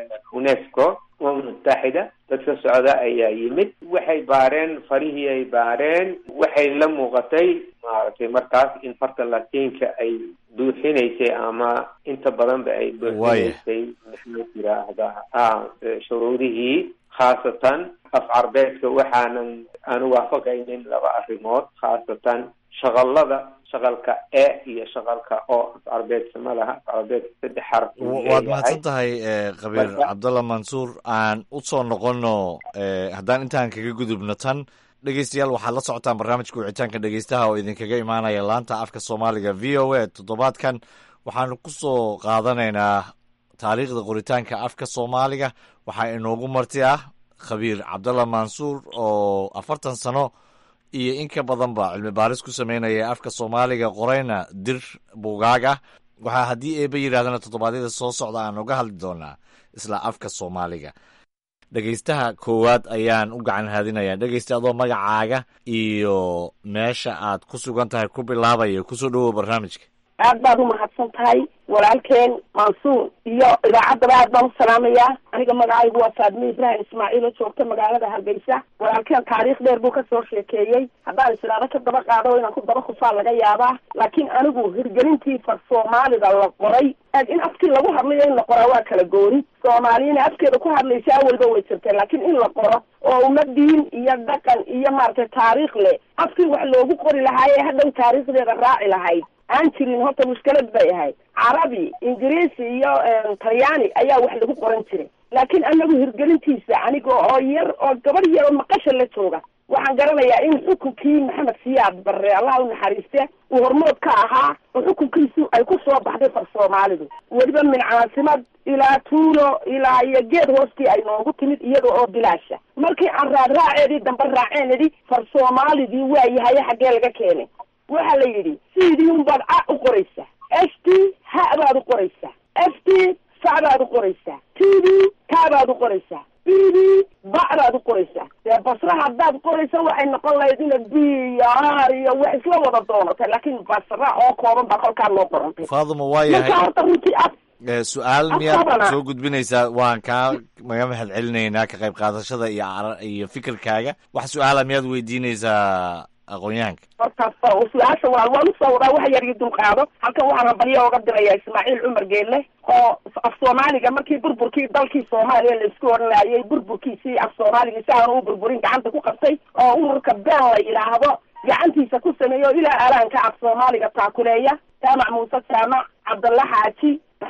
unesco umam mutaxida dadka socda ayaa yimid waxay baareen farihii ay baareen waxay la muuqatay maaragtay markaas in farta latiinka ay buuxinaysay ama inta badan ba ay buuxinaysay maxaanku yidhaahdaa a shuruudihii khaasatan af carbeedka waxaanan aanu waafaqaynin laba arrimood khaasatan shaqalada shaqalka e iyo shaqalka o af carbeedka ma laha af carbeedka saddex xaraf waad mahadsan tahay kabiir cabdalla mansuur aan u soo noqono haddaan intaan kaga gudubno tan dhegeystayaal waxaad la socotaan barnaamijka wicitaanka dhegeystaha oo idinkaga imaanaya laanta afka soomaaliga v o a toddobaadkan waxaanu ku soo qaadanaynaa taariikhda qoritaanka afka soomaaliga waxaa inoogu marti ah khabiir cabdalla mansuur oo afartan sano iyo in ka badanba cilmi baaris ku sameynaya afka soomaaliga qorayna dir buugaag ah waxaa haddii eeba yidhahdana toddobaadyada soo socda aan uga hadli doonaa isla afka soomaaliga dhegeystaha koowaad ayaan u gacan haadinayaa dhegeysta adoo magacaaga iyo meesha aad ku sugan tahay ku bilaabaya kusoo dhowow barnaamijka aad baad umahadsan tahay walaalkeen mansuur iyo idaacaddaba aad baan u salaamayaa aniga magacaygu waa faadme ibrahim ismaaciil oo joogta magaalada hargeysa walaalkeen taariikh dheer buu kasoo sheekeeyey haddaan islaado ka daba qaado inaan ku daba khufaa laga yaabaa laakiin anigu hirgelintii far soomaalida la qoray aad in afkii lagu hadlayo in la qoraa waa kala gooni soomaaliyana afkeeda ku hadlaysa awalba way jirtay laakiin in la qoro oo uma diin iyo dhaqan iyo maaragtay taariikh leh afkii wax loogu qori lahaayee hadhow taariikhdeeda raaci lahayd aan jirin horta mushkilad bay ahayd carabi ingiriisi iyo talyaani ayaa wax lagu qoran jiray laakiin anagu hirgelintiisa aniga oo yar oo gabadh yar oo maqasha la jooga waxaan garanayaa in xukunkii maxamed siyaad barre allah u naxariiste uu hormood ka ahaa oo xukunkiisu ay ku soo baxday far soomaalidu weliba min caasimad ilaa tuulo ilaa iyo geed hoostii ay noogu timid iyada oo bilaasha markii aan raadraaceedii dambe raaceen idhi far soomaalidii waa yahaye xaggee laga keenay waxa la yidhi sidii unbaad a u qoraysaa f t ha baad u qoraysaa f t fa baad u qoraysaa t d ta baad u qoraysaa b d ba baad u qoraysaa dee basra haddaad qoraysa waxay noqon lahayd ina b iyo r iyo wax isla wada doonatay laakiin basra oo kooban baa kolkaa loo qorantay faaduma waa marka yahay horta runtii af su-aal miyaad Afkabana. soo gudbinaysaa waan kaa maga mahad celinaynaa ka qayb qaadashada iyo ara- iyo fikirkaaga wax su-aala miyaad weydiinaysaa aqoon-yahanka horta fa- su-aasha waa waan usoo wadaa wax yar iyo dulqaado halkan waxaan hambalyo oga diraya ismaaciil cumar geelle oo af soomaaliga markii burburkii dalkii soomaaliya laisku odhanayay burburkiisii af soomaaliga si aanu u burburin gacanta ku qabtay oo ururka been la yidhaahdo gacantiisa ku sameeyo ilaa alaanka af soomaaliga taakuleeya jaamac muuse jaamac cabdalla xaaji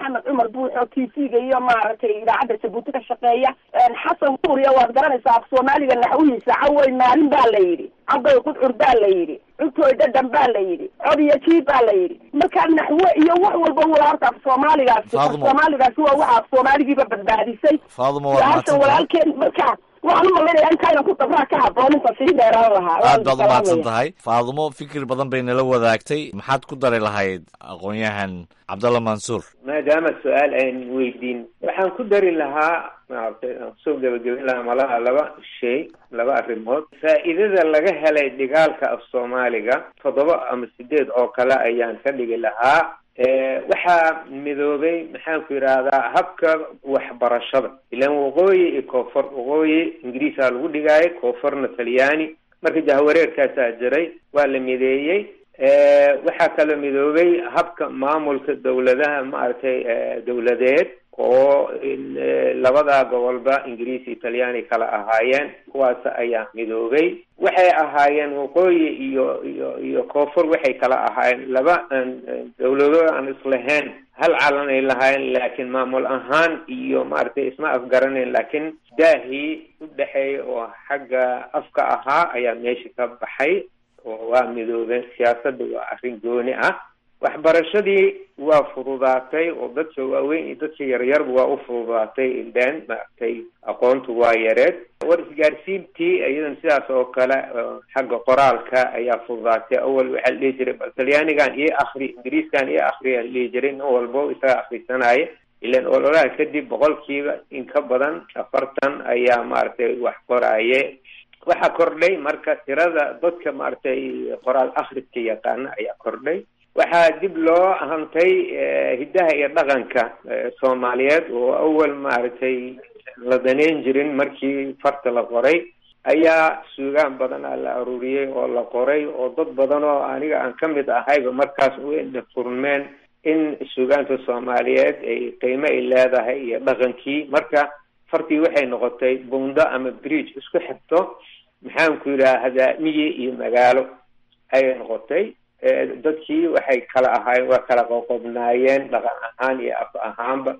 maxamed cumar buux oo t v-ga iyo maaragtay idaacadda jabuuti ka shaqeeya xasan kuuriya waad garanaysaa af soomaaliga naxwihiisa cawey maalin baa la yidhi cadoy qudcur baa la yidhi cuntoy dhadhan baa la yidhi cod iyo jiib baa la yidhi marka naxwe iyo wax walba wala horta af soomaaligaasi af Faadumo. soomaaligaasi waa waxa af soomaaligiiba badbaadisay faadumo waad su-aashan mahadsantahay walaalkeen marka waxaan u malaynayaa intaynan ku dabraa ka haboon inta sii dheeraan lahaa aad baad u mahadsan salaamaya. tahay faadumo fikir badan bay nala wadaagtay maxaad ku dari lahayd aqoon-yahan cabdalla mansuur maadaama su-aal ayn weydiin waxaan ku dari lahaa maaragtay aan kusoo gebagabin lahaa malaha laba shay laba arrimood faa'iidada laga helay dhigaalka af soomaaliga toddoba ama sideed oo kale ayaan ka dhigi lahaa Eh, waxaa midoobay maxaan ku yidhaahdaa habka waxbarashada ilaan waqooyi iyo koonfur waqooyi ingiriisaa lagu dhigaayay koonfurna talyaani marka jahwareerkaasaa jiray waa la mideeyey Eh, waxaa kaloo midoobay habka maamulka dowladaha maaragtay eh, dowladeed oo in, eh, labada gobolba ingiriis iyo talyaani kala ahaayeen kuwaas ayaa midoobay waxay ahaayeen waqooyi iyo iyo iyo koonfur waxay kala ahaayeen laba aan aan dowlado aan islahayn hal calan ay lahaayeen laakiin maamul ahaan iyo maaragtay isma afgaranayn laakiin daahii u dhexeeya oo xagga afka ahaa ayaa meesha ka baxay oo waa midoobeen siyaasadda waa arrin gooni ah waxbarashadii waa fududaatay oo dadka waaweyn iyo dadka yaryarba waa u fududaatay ileen maaragtay aqoontu waa yareed war isgaarsiintii iyadan sidaas oo kale oo xagga qoraalka ayaa fududaatay awal waxaa la dhihi jiray bal talyaanigan iyo akri ingiriiskan iyo akriyaa la dhihi jiray nin walbo isaga akrisanaya ilan ololaha kadib boqolkiiba in ka badan afartan ayaa maaragtay wax qoraaye waxaa kordhay marka tirada dadka maaragtay qoraal akhriska yaqaana ayaa kordhay waxaa dib loo hantay eh, hiddaha iyo dhaqanka eh, soomaaliyeed oo awal maaragtay la daneyn jirin markii farta la qoray ayaa suugaan badan aa la aruuriyey oo la qoray oo dad badan oo aniga aan ka mid ahayba markaas wayna furmeen in suugaanta soomaaliyeed ay qiimo ay leedahay iyo dhaqankii marka fartii waxay noqotay bundo ama bridge isku xigto maxaan ku yidhaahdaa miyi iyo magaalo ayay noqotay Eh, dadkii waxay kala ahaayeen waa kala qoqobnaayeen dhaqan ahaan iyo af ahaanba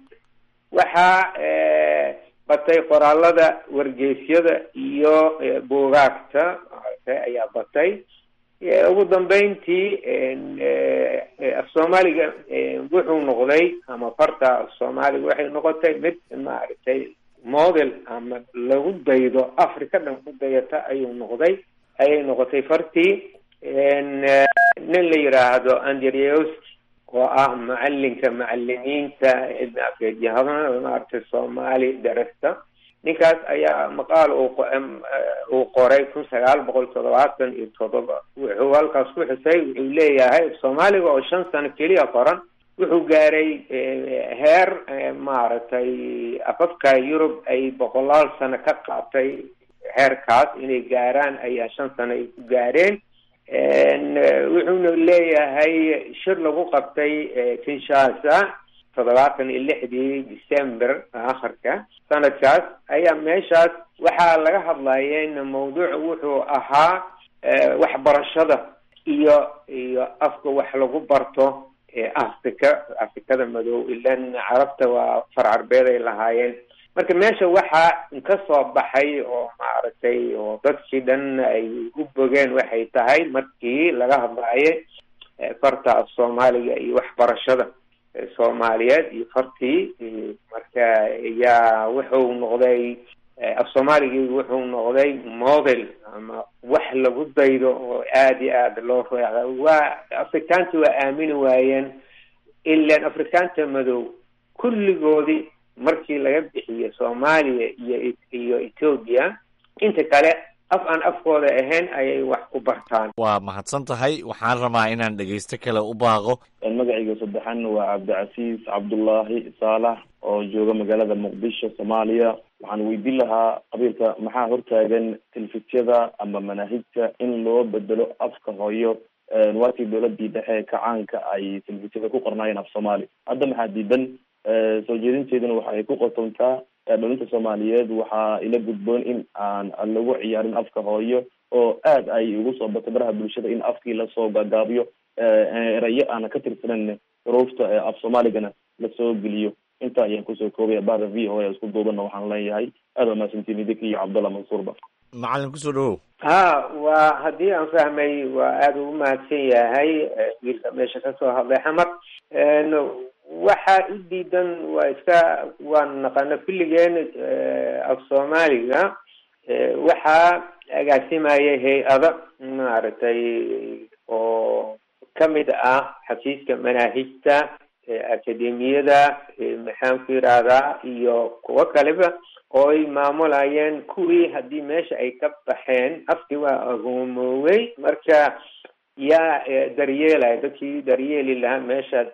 waxaa eh, batay qoraalada wargeysyada iyo eh, buugaagta maaragtay ayaa batay Eh, ugu dambeyntii en, eh, eh, af soomaaliga eh, wuxuu noqday ama farta af soomaaliga waxay noqotay mid maaragtay model ama lagu daydo africa dhan ku dayata ayuu noqday ayay noqotay fartii En, eh, nin la yidhaahdo andrewski oo ah macalinka macalimiinta ibn afeedyahada maaragtay soomaali darasta ninkaas ayaa maqaal uu qo- em, eh, uu qoray kun sagaal boqol toddobaatan iyo toddoba wuxuu halkaas ku xusay wuxuu leeyahay soomaaliga oo shan sano keliya qoran wuxuu gaaray eh, heer eh, maaragtay afafka yurub ay boqolaal sano ka qaatay heerkaas inay gaaraan ayaa shan sano ay ku gaareen En, eh, wuxuuna leeyahay shir lagu qabtay eh, kinshasa toddobaatan iyo lixdii december akharka sanadkaas ayaa meeshaas waxaa laga hadlayeen mawduuc wuxuu ahaa eh, waxbarashada iyo iyo afka wax lagu barto ee africa afrikada madow ilan carabta waa far carbeed ay lahaayeen marka meesha waxaa ka soo baxay oo maaragtay oo dadkii dhan ay u bogeen waxay tahay markii laga hadlaaye eh, farta af soomaaliga iyo waxbarashada eh, soomaaliyeed iyo fartii eh, marka yaa wuxuu noqday eh, af soomaaligii wuxuu noqday model ama wax lagu daydo oo aada iyo aada loo reeca waa afrikaanta waa aamini waayeen ilan afrikaanta madow kulligoodii markii laga bixiyo soomaaliya iyo iyo etoobiya inta kale af aan afkooda ahayn ayay wax ku bartaan waa mahadsan tahay waxaan rabaa inaan dhegaysto kale u baaqo magacayga saddexan waa cabdicasiis cabdullaahi saalax oo jooga magaalada muqdisho soomaaliya waxaan weydiin lahaa qabiilka maxaa hortaagan telefisiyada ama manaahijta in loo bedelo afka hooyo waatii dowladii dhexe kacaanka ay telefisiyada ku qornaayeen af soomaali hadda maxaa diidan soo jeedinteeduna waxa ay ku qotontaa dhalinta soomaaliyeed waxaa ila gudboon in aan lagu ciyaarin afka hooyo oo aad ay ugu soo batay baraha bulshada in afkii lasoo gaagaabiyo erayo aana ka tirsanan xuruufta af soomaaligana lasoo geliyo intaa ayaan kusoo koobaya bahda v o a isku duubanna waxaan leeyahay aad waa mahadsantiin idinka iyo cabdallah mansuurba macalin kusoo dhawow ha waa haddii aan fahmay waa aada ugu mahadsan yahay wiilka meesha kasoo hadlay xamar waxaa u diidan waa iska waan naqana kulligeen af soomaaliga waxaa agaasimaya hay-ada maaragtay oo kamid ah xafiiska manaahijta akademiyada maxaan ku yidhaahdaa iyo kuwo kaleba oo ay maamulayeen kuwii haddii meesha ay ka baxeen afkii waa agoomoowey marka yaa daryeelaya dadkii daryeeli lahaa meesha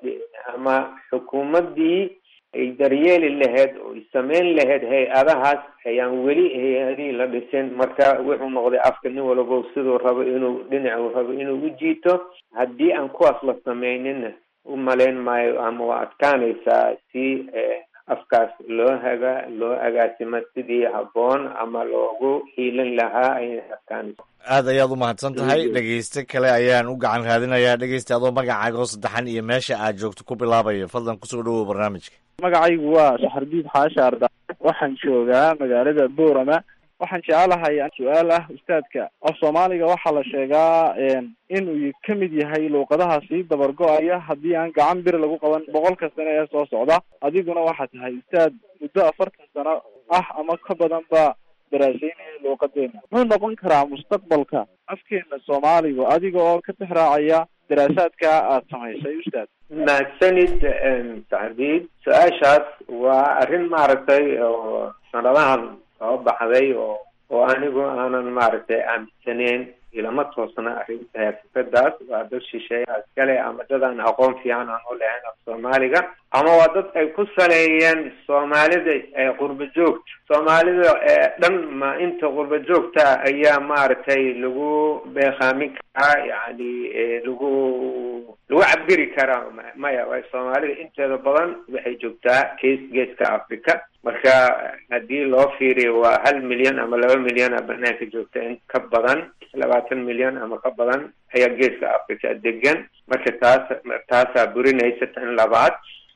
ama xukuumaddii ay daryeeli lahayd oo ay sameyn lahayd hay-adahaas ayaan weli hay-adihii la dhisin marka wuxuu noqday afka nin walabo siduu rabo inuu dhinacuu rabo inuu u jiito haddii aan kuwaas la sameynina u malayn maayo ama waa adkaanaysaa si afkaas loo haga loo agaasimo sidii habboon ama loogu hiilin lahaa ayay adkaanaysa aad ayaad u mahadsan tahay dhegeyste kale ayaan u gacan raadinayaa dhegeysta adoo magacaaga oo saddexan iyo meesha aad joogto ku bilaabayo fadlan kusoo dhawow barnaamijka magacaygu waa saxardiid xaasha arda waxaan joogaa magaalada boorama waxaan jecelahay su-aal ah ustaadka af soomaaliga waxaa la sheegaa inuu ka mid yahay luuqadaha sii dabar go-aya haddii aan gacan bir lagu qaban boqolka sano ee soo socda adiguna waxaa tahay ustaad muddo afartan sano ah ama ka badan ba daraaseynaya luuqadeena muxuu noqon karaa mustaqbalka afkeena soomaaligu adiga oo ka tixraacaya daraasaadka aada samaysay ustaad mahadsanid saxdiid su-aashaas waa arrin maaragtay oo sanadahan soo baxday oo oo anigu aanan maaragtay aaminsaneyn ilama toosna arrinta fikradaas waa dad shisheeya iskale ama dad aan aqoon fiican aan u lahayn af soomaaliga ama waa dad ay ku saleeyeen soomaalida ee qurba joogta soomaalida ee dhan ma inta qurba joogta ayaa maaragtay lagu beekaamin karaa yani lagu lagu cabiri karaa maya way soomaalida inteeda badan waxay joogtaa gees geeska africa marka haddii loo fiiriyo waa hal milyan ama laba milyan a banaanka joogta in ka badan labaatan milyan ama ka badan ayaa geeska africa degan marka taas taasaa burinaysa tan labaad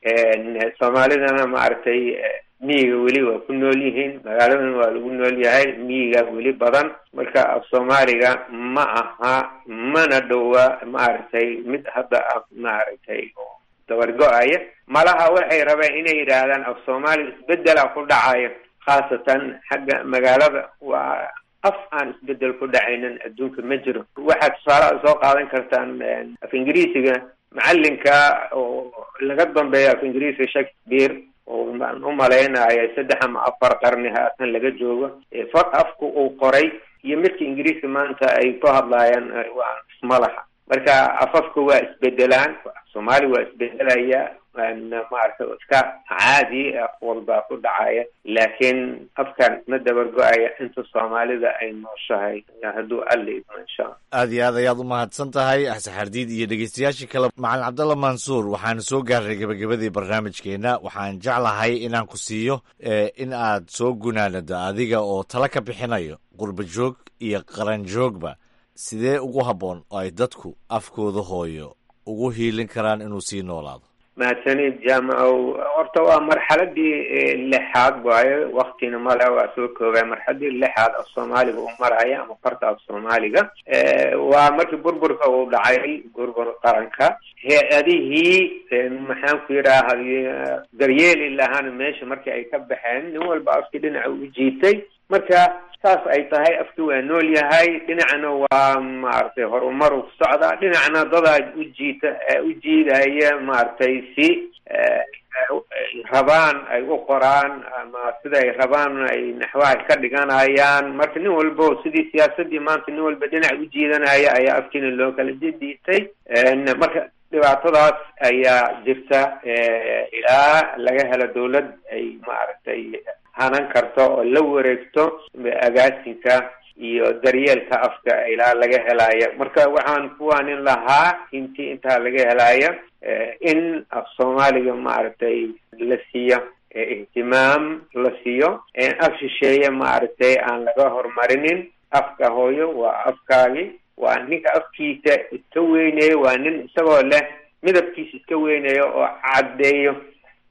soomaalidana maaragtay miyiga weli waa ku nool yihiin magaaladan waa lagu nool yahay miyiga weli badan marka af soomaaliga ma aha mana dhowa maaragtay mid hadda ah maaragtay dabargo-aya malaha waxay rabeen inay yidhaahdaan af soomaaliga isbedela ku dhacaya khaasatan xagga magaalada waa af aan isbedel ku dhacaynin adduunka ma jiro waxaad tusaalaha soo qaadan kartaan af ingiriisiga macalinka oo laga dambeeyo af ingiriisiga shakespeare oo baan u malaynaya saddex ama afar qarni haatan laga joogo far afku uu qoray iyo midka ingiriiska maanta ay ku hadlaayaan waa ismalaha marka afafka waa isbedelaan soomaali waa isbedelaya maaragta iska caadi af walbaa ku dhacaya laakiin afkan isma dabargo-aya inta soomaalida ay nooshahay hadduu alla idmo insha alla aad iyo aad ayaad u mahadsan tahay saxardiid iyo dhegeystayaashii kale macalin cabdalla mansuur waxaanu soo gaarnay gebagabadii barnaamijkeena waxaan jeclahay inaan ku siiyo in aad soo gunaanado adiga oo tala ka bixinayo qurba joog iyo qaran joogba sidee ugu habboon oo ay dadku afkooda hooyo ugu hiilin karaan inuu sii noolaado mahadsanid jaamacow horta waa marxaladii lixaad waayo waktina male waa soo koobay marxaladii lixaad af soomaaliga uu maraya ama farta af soomaaliga waa markii burburka uu dhacay burbur qaranka hay-adihii maxaan ku yidhaaha daryeeli lahaana meesha markii ay ka baxeen nin walba afkii dhinaca u jiitay marka saas ay tahay afki waa nool yahay dhinacna waa maaragtay horumar u socdaa dhinacna dadaa u jiita u jiidaya maaragtay si rabaan ay u qoraan ama sida ay rabaan ay naxwaha ka dhiganayaan marka nin walbo sidii siyaasadii maanta nin walba dhinac u jiidanaya ayaa afkiina loo kala didiitay marka dhibaatadaas ayaa jirta ilaa laga helo dawlad ay maaragtay hanan karto oo la wareegto agaasinka iyo daryeelka afka ilaa laga helaya marka waxaan kuwaanin lahaa intii intaa laga helaya in af soomaaliga maaragtay la siiyo ihtimaam la siiyo af shisheeye maaragtay aan laga horumarinin afka hooyo waa afkaagi waa ninka afkiisa iska weynayo waa nin isagoo leh midabkiisa iska weynayo oo caddeeyo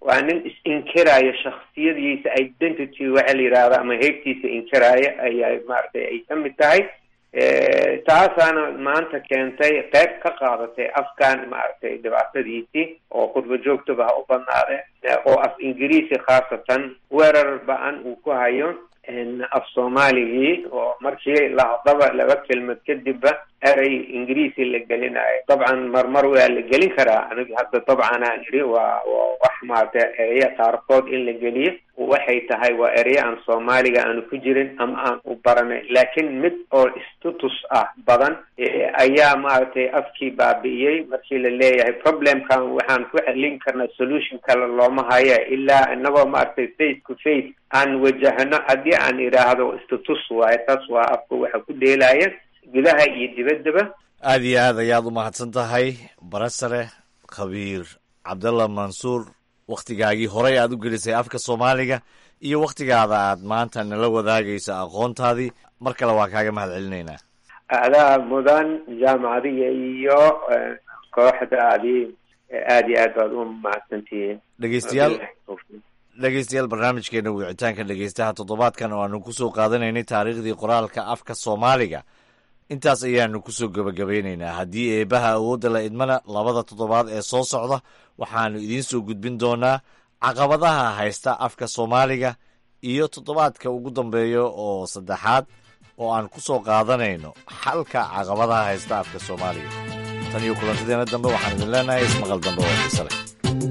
waa nin is-inkiraayo shaksiyadiisa identity waxa la yidhaahdo ama heegtiisa inkiraayo ayaa maaragtay ay ka mid tahay taasaana maanta keentay qayb ka qaadatay afkan maaragtay dhibaatadiisii oo khudba joogtaba ha u badnaade oo af ingiriisi khaasatan weerar ba-an uu ku hayo af soomaaligii oo markii lahadaba laba kelmad kadibba erey ingiriisi la gelinayo dabcan marmar waa la gelin karaa aniga hadda dabcan aan idhi waa waa wax maarata ereya qaarkood in la geliyo waxay tahay waa ereya aan soomaaliga aanu ku jirin ama aan u baranay laakiin mid oo status ah badan ayaa maaragtay afkii baabi'iyey markii la leeyahay problemkan waxaan ku xelin karnaa solution kale looma haya ilaa inagoo maaragtay face to face aan wajahno haddii aan idhaahdo status waaye taas waa afka waxa ku dheelaya gudaha iyo dibaddaba aada iyo aad ayaad u mahadsan tahay barasare khabiir cabdalla mansuur wakhtigaagii horey aad u gelisay afka soomaaliga iyo wakhtigaada aad maanta nala wadaagayso aqoontaadii mar kale waa kaaga mahad celinaynaa adaa mudan jaamacadiga iyo kooxdaadii aada iyo aad baad u mahadsantihiin dhegeystayaal dhegeystayaal barnaamijkeena wicitaanka dhegeystaha toddobaadkan oo aanu kusoo qaadanaynay taariikhdii qoraalka afka soomaaliga intaas ayaanu kusoo gebagabeynaynaa haddii eebaha awoodda la idmana labada toddobaad ee soo socda waxaanu idiin soo gudbin doonaa caqabadaha haysta afka soomaaliga iyo toddobaadka ugu dambeeya oo saddexaad oo aan ku soo qaadanayno xalka caqabadaha haysta afka soomaaliga tan iyo kulantadeena dambe waxaan idin leenahay ismaqal dambe oo xiise leh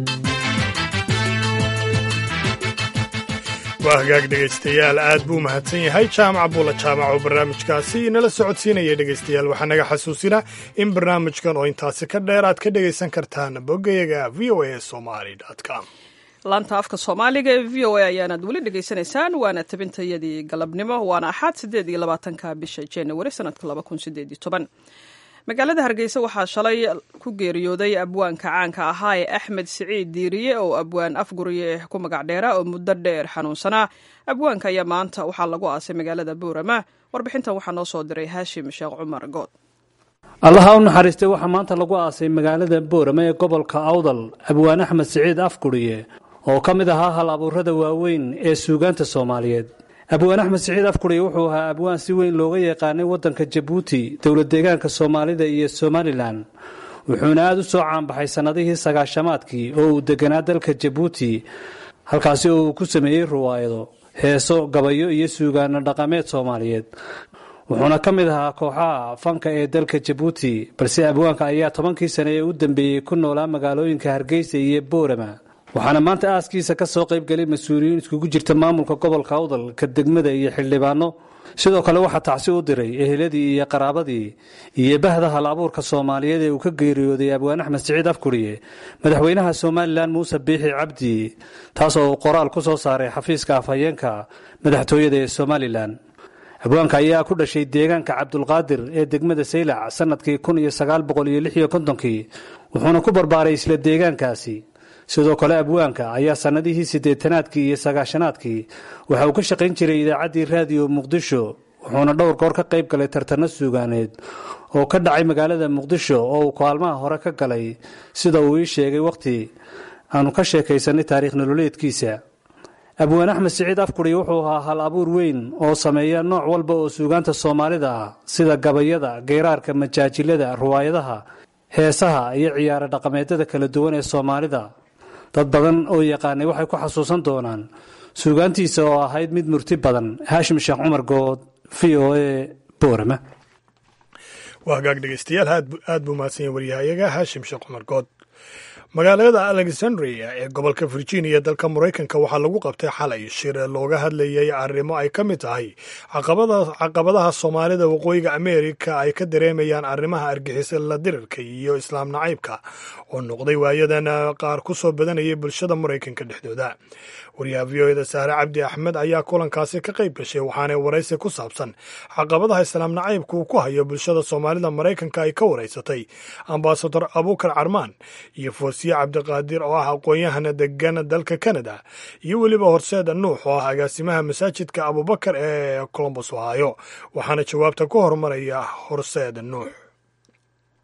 waa hagaag dhegaystayaal aad buu mahadsan yahay jaamac buula jaamac oo barnaamijkaasi inala socodsiinaya dhegaystayaal waxaa naga xasuusina in barnaamijkan oo intaasi ka dheer aad ka dhegaysan kartaan boggayaga v o a somaly com laanta afka soomaaliga ee v o a ayaanaad weli dhegaysanaysaan waana tabintayadii galabnimo waana axaad siddeed iyo labaatanka bisha januari sanadka laba kun sideed iyo toban magaalada hargeysa waxaa shalay ku geeriyooday abwaanka caanka ahaa ee axmed siciid diiriye oo abwaan afguriye ku magac dheera oo muddo dheer xanuunsanaa abwaanka ayaa maanta waxaa lagu aasay magaalada buurama warbixintan waxaa noo soo diray haashim sheekh cumar good allaha u naxariistay waxaa maanta lagu aasay magaalada boorama ee gobolka awdal abwaan axmed siciid afguriye oo ka mid ahaa hal abuurada waaweyn ee suugaanta soomaaliyeed abwaan axmed siciid afguriye wuxuu ahaa abwaan si weyn looga yaqaanay waddanka jabuuti dowlad deegaanka soomaalida iyo somalilan wuxuuna aada u soo caanbaxay sannadihii sagaashamaadkii oo uu deganaa dalka jabuuti halkaasi oo uu ku sameeyey ruwaayado heeso gabayo iyo suugaano dhaqameed soomaaliyeed wuxuuna ka mid ahaa kooxaha fanka ee dalka jabuuti balse abwaanka ayaa tobankii sane ee u dambeeyey ku noolaa magaalooyinka hargeysa iyo boorama waxaana maanta aaskiisa ka soo qayb galay mas-uuliyiin iskugu jirta maamulka gobolka awdal ka degmada iyo xildhibaano sidoo kale waxaa tacsi u diray eheladii iyo qaraabadii iyo bahda hal abuurka soomaaliyeed ee uu ka geeriyooday abwaan axmed siciid afguriye madaxweynaha somalilan muuse biixi cabdi taasoo uu qoraal ku soo saaray xafiiska afhayeenka madaxtooyada ee somalilan abwaanka ayaa ku dhashay deegaanka cabdulqaadir ee degmada saylac sanadkii kun iyo sagaal boqol iyo lix iyo kontonkii wuxuuna ku barbaaray isla deegaankaasi sidoo kale abwaanka ayaa sannadihii siddeetanaadkii iyo sagaashanaadkii waxa uu ka shaqayn jiray idaacaddii raadiyo muqdisho wuxuuna dhowr goor ka qayb galay tartanno suugaaneed oo ka dhacay magaalada muqdisho oo uu kaalmaha hore ka galay sida uu ii sheegay wakhti aanu ka sheekaysanay taariikh nololeedkiisa abwaan axmed siciid afguri wuxuu ahaa hal abuur weyn oo sameeya nooc walba oo suugaanta soomaalida ah sida gabayada geyraarka majaajilada ruwaayadaha heesaha iyo ciyaaro dhaqameedyada kala duwan ee soomaalida dad badan oo yaqaanay waxay ku xasuusan doonaan suugaantiisa oo ahayd mid murti badan haashim sheekh cumar good v o a boorama waa hagaag dhegeystayaal aad buu mahadsan yahay waryahayaga haashim sheekh cumar good magaalada alexandria ee gobolka virginia dalka maraykanka waxaa lagu qabtay xalay shir looga hadlayay arrimo ay ka mid tahay caqabadaha soomaalida waqooyiga ameerika ay ka dareemayaan arrimaha argixisa la dirirka iyo islaam nacaybka oo noqday waayadan qaar ku soo badanayay bulshada maraykanka dhexdooda wariyaha v o eda saare cabdi axmed ayaa kulankaasi ka qayb gashay waxaanay waraysi ku saabsan caqabadaha islaam nacaybka uu ku hayo bulshada soomaalida maraykanka ay ka waraysatay ambasador abuukar carmaan iyo foosiye cabdiqaadir oo ah aqoon-yahana degan dalka canada iyo weliba horseeda nuux oo ah agaasimaha masaajidka abubakar ee colombos ohaayo waxaana jawaabta ku horumaraya horseeda nuux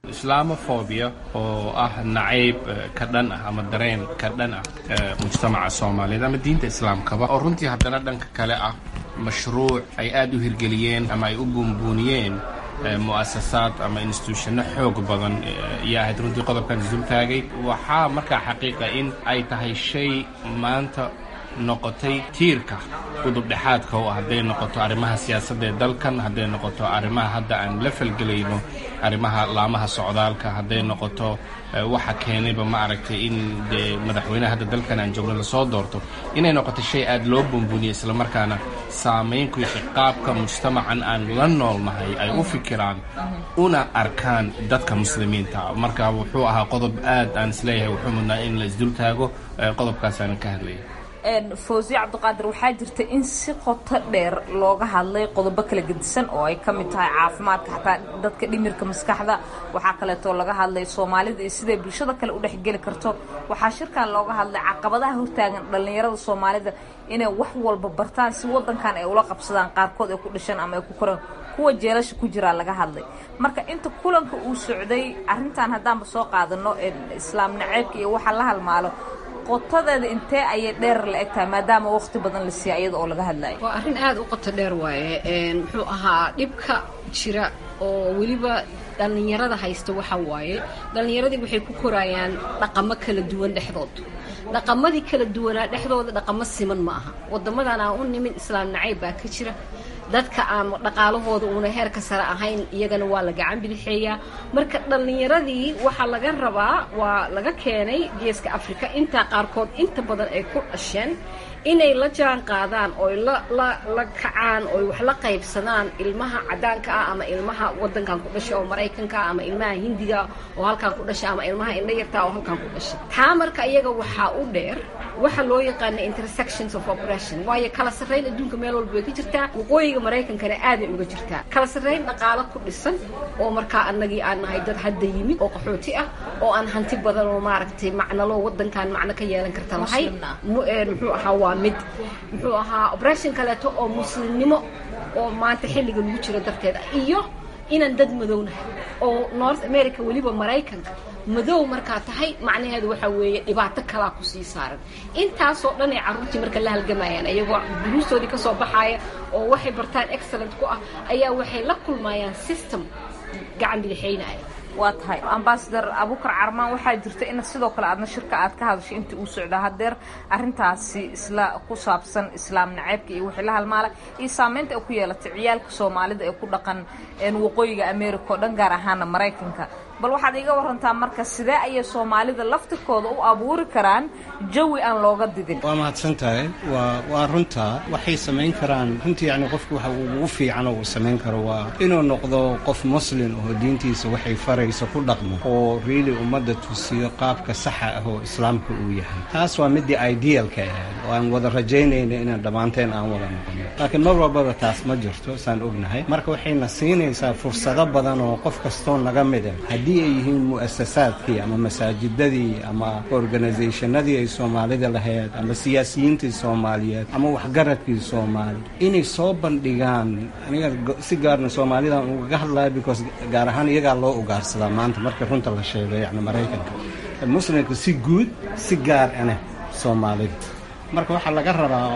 islamophobia oo ah nacayb ka dhan ah ama dareen ka dhan ah mujtamaca soomaaliyeed ama diinta islaamkaba oo runtii haddana dhanka kale ah mashruuc ay aad u hirgeliyeen ama ay u buunbuuniyeen mu'asasaad ama instituushano xoog badan ayaa ahayd runtii qodobkan isdultaagay waxaa markaa xaqiiqa in ay tahay shay maanta noqotay tiirka udubdhexaadka oo hadday noqoto arrimaha siyaasadda ee dalkan hadday noqoto arrimaha hadda aan la falgelayno arrimaha laamaha socdaalka hadday noqoto waxa keenayba ma aragtay in dee madaxweyneha hadda dalkan aan joogno lasoo doorto inay noqoto shay aad loo buunbuuniyay islamarkaana saamayn ku yeeshay qaabka mujtamacan aan la noolnahay ay u fikiraan una arkaan dadka muslimiinta marka wuxuu ahaa qodob aad aan isleeyahay wuxuu mudnaa in la isdultaago qodobkaasaanan ka hadlaya fawsiye cabdiqaadir waxaa jirta in si qoto dheer looga hadlay qodobo kala gedisan oo ay ka mid tahay caafimaadka xataa dadka dhimirka maskaxda waxaa kaleetoo laga hadlay soomaalida iyo siday bulshada kale u dhexgeli karto waxaa shirkan looga hadlay caqabadaha hortaagan dhallinyarada soomaalida inay wax walba bartaan si wadankan ay ula qabsadaan qaarkood ay ku dhashaan ama ay ku koraan kuwa jeelasha ku jiraa laga hadlay marka inta kulanka uu socday arrintan haddaanba soo qaadano islaam naceebka iyo waxa la halmaalo qotadeeda intee ayay dheer la eg tahay maadaama waqti badan la siiya iyada oo laga hadlayo waa arrin aada u qoto dheer waaye muxuu ahaa dhibka jira oo weliba dhallinyarada haysta waxa waaye dhallinyaradii waxay ku korayaan dhaqamo kala duwan dhexdood dhaqamadii kala duwanaa dhexdooda dhaqamo siman ma aha wadamadan aan u nimin islaam nacayb baa ka jira dadka aan dhaqaalahooda uuna heerka sare ahayn iyagana waa la gacan bidixeeyaa marka dhallinyaradii waxaa laga rabaa waa laga keenay geeska afrika intaa qaarkood inta badan ay ku dhasheen inay la jaan qaadaan oy la la la kacaan oy wax la qaybsadaan ilmaha cadaanka ah ama ilmaha wadankan ku dhashay oo maraykanka ah ama ilmaha hindiga oo halkan ku dhashay ama ilmaha indha yarta oo halkan ku dhashay taa marka iyaga waxaa u dheer waxa loo yaqaana intersections of oppression waayo kala sarrayn adduunka meel walba way ka jirtaa waqooyiga maraykankana aaday uga jirtaa kala sarrayn dhaqaalo ku dhisan oo markaa annagii aan nahay dad hadda yimid oo qaxooti ah oo aan hanti badan oo maaragtay macnalo wadankan macno ka yeelan karta lahayd muxuu ahaa waa mid muxuu ahaa operation kaleeto oo muslimnimo oo maanta xilliga lagu jiro darteeda iyo inaan dad madownahay oo north america weliba maraykanka madow markaa tahay macnaheedu waxaa weeye dhibaato kalaa kusii saaran intaasoo dhan ay carruurtii marka la halgamayaan iyagoo duruustoodii kasoo baxaaya oo waxay bartaan excellent ku ah ayaa waxay la kulmayaan system gacan bidixaynaya waa tahay ambasador abukar carmaan waxaa jirta in sidoo kale aadna shirka aad ka hadashay intii uu socdaa hadeer arintaasi isla ku saabsan islaam naceybka iyo wixii la halmaala iyo saameynta ay ku yeelatay ciyaalka soomaalida ee ku dhaqan waqooyiga america oo dhan gaar ahaana maraykanka bal waxaad iiga warantaa marka sidee ayay soomaalida laftirkooda u abuuri karaan jawi aan looga didin waa mahadsan tahay waa waa runtaa waxay samayn karaan runtii yani qofku waxa ugu fiican oo uu samayn karo waa inuu noqdo qof muslim oo diintiisa waxay farayso ku dhaqmo oo riili ummadda tusiyo qaabka saxa ah oo islaamka uu yahay taas waa midii idealka ahayd oo aan wada rajaynayna inaan dhammaanteen aan wada noqono laakiin mar walbaba taas ma jirto saan ognahay marka waxayna siinaysaa fursado badan oo qof kastoo naga mida haddii ay yihiin mu'asasaadkii ama masaajidadii ama organisationadii ay soomaalida lahayd ama siyaasiyiintii soomaaliyeed ama waxgaradkii soomaali inay soo bandhigaan aniga si gaarna soomaalidan ugaga hadlaya because gaar ahaan iyagaa loo ugaarsadaa maanta marka runta la sheego yacni maraykanka muslimka si guud si gaar ane soomaalida marka waxaa laga rabaa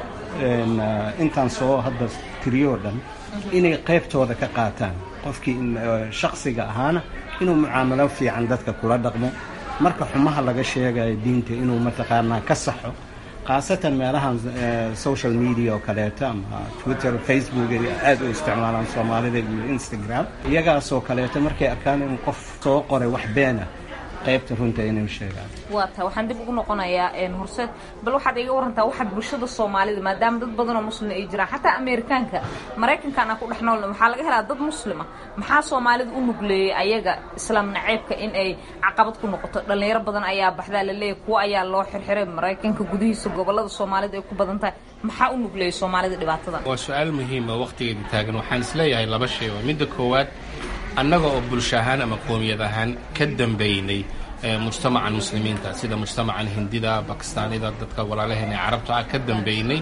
intaan soo hadda tiriyoo dhan inay qaybtooda ka qaataan qofkii shaksiga ahaana inuu mucaamalo fiican dadka kula dhaqmo marka xumaha laga sheegayo diinta inuu mataqaanaa ka saxo khaasatan meelahan social media oo kaleeto ama twitter facebook ay aada u isticmaalaan soomaalida iyo instagram iyagaasoo kaleeto markay arkaan in qof soo qoray wax beena qaybta runta inay sheegaan waa tahay waxaan dib ugu noqonayaa horseed bal waxaad iga warantaa waxa bulshada soomaalida maadaama dad badan oo muslim ay jiraan xataa amerikaanka maraykankan aan ku dhex noolna waxaa laga helaa dad muslima maxaa soomaalida u nugleeyey ayaga islaam naceybka in ay caqabad ku noqoto dhalinyaro badan ayaa baxdaa laleeyahy kuwo ayaa loo xirxiray maraykanka gudihiisa gobolada soomaalida ay ku badan tahay maxaa u nugleeyey soomaalida dhibaatada waa su-aal muhiima waqtigeeda taagan waxaan isleeyahay laba shay waa midda koowaad annaga oo bulsho ahaan ama qoomiyad ahaan ka dambaynay mujtamacan muslimiinta sida mujtamacan hindida bakistaanida dadka walaalaheena ee carabta ah ka dambaynay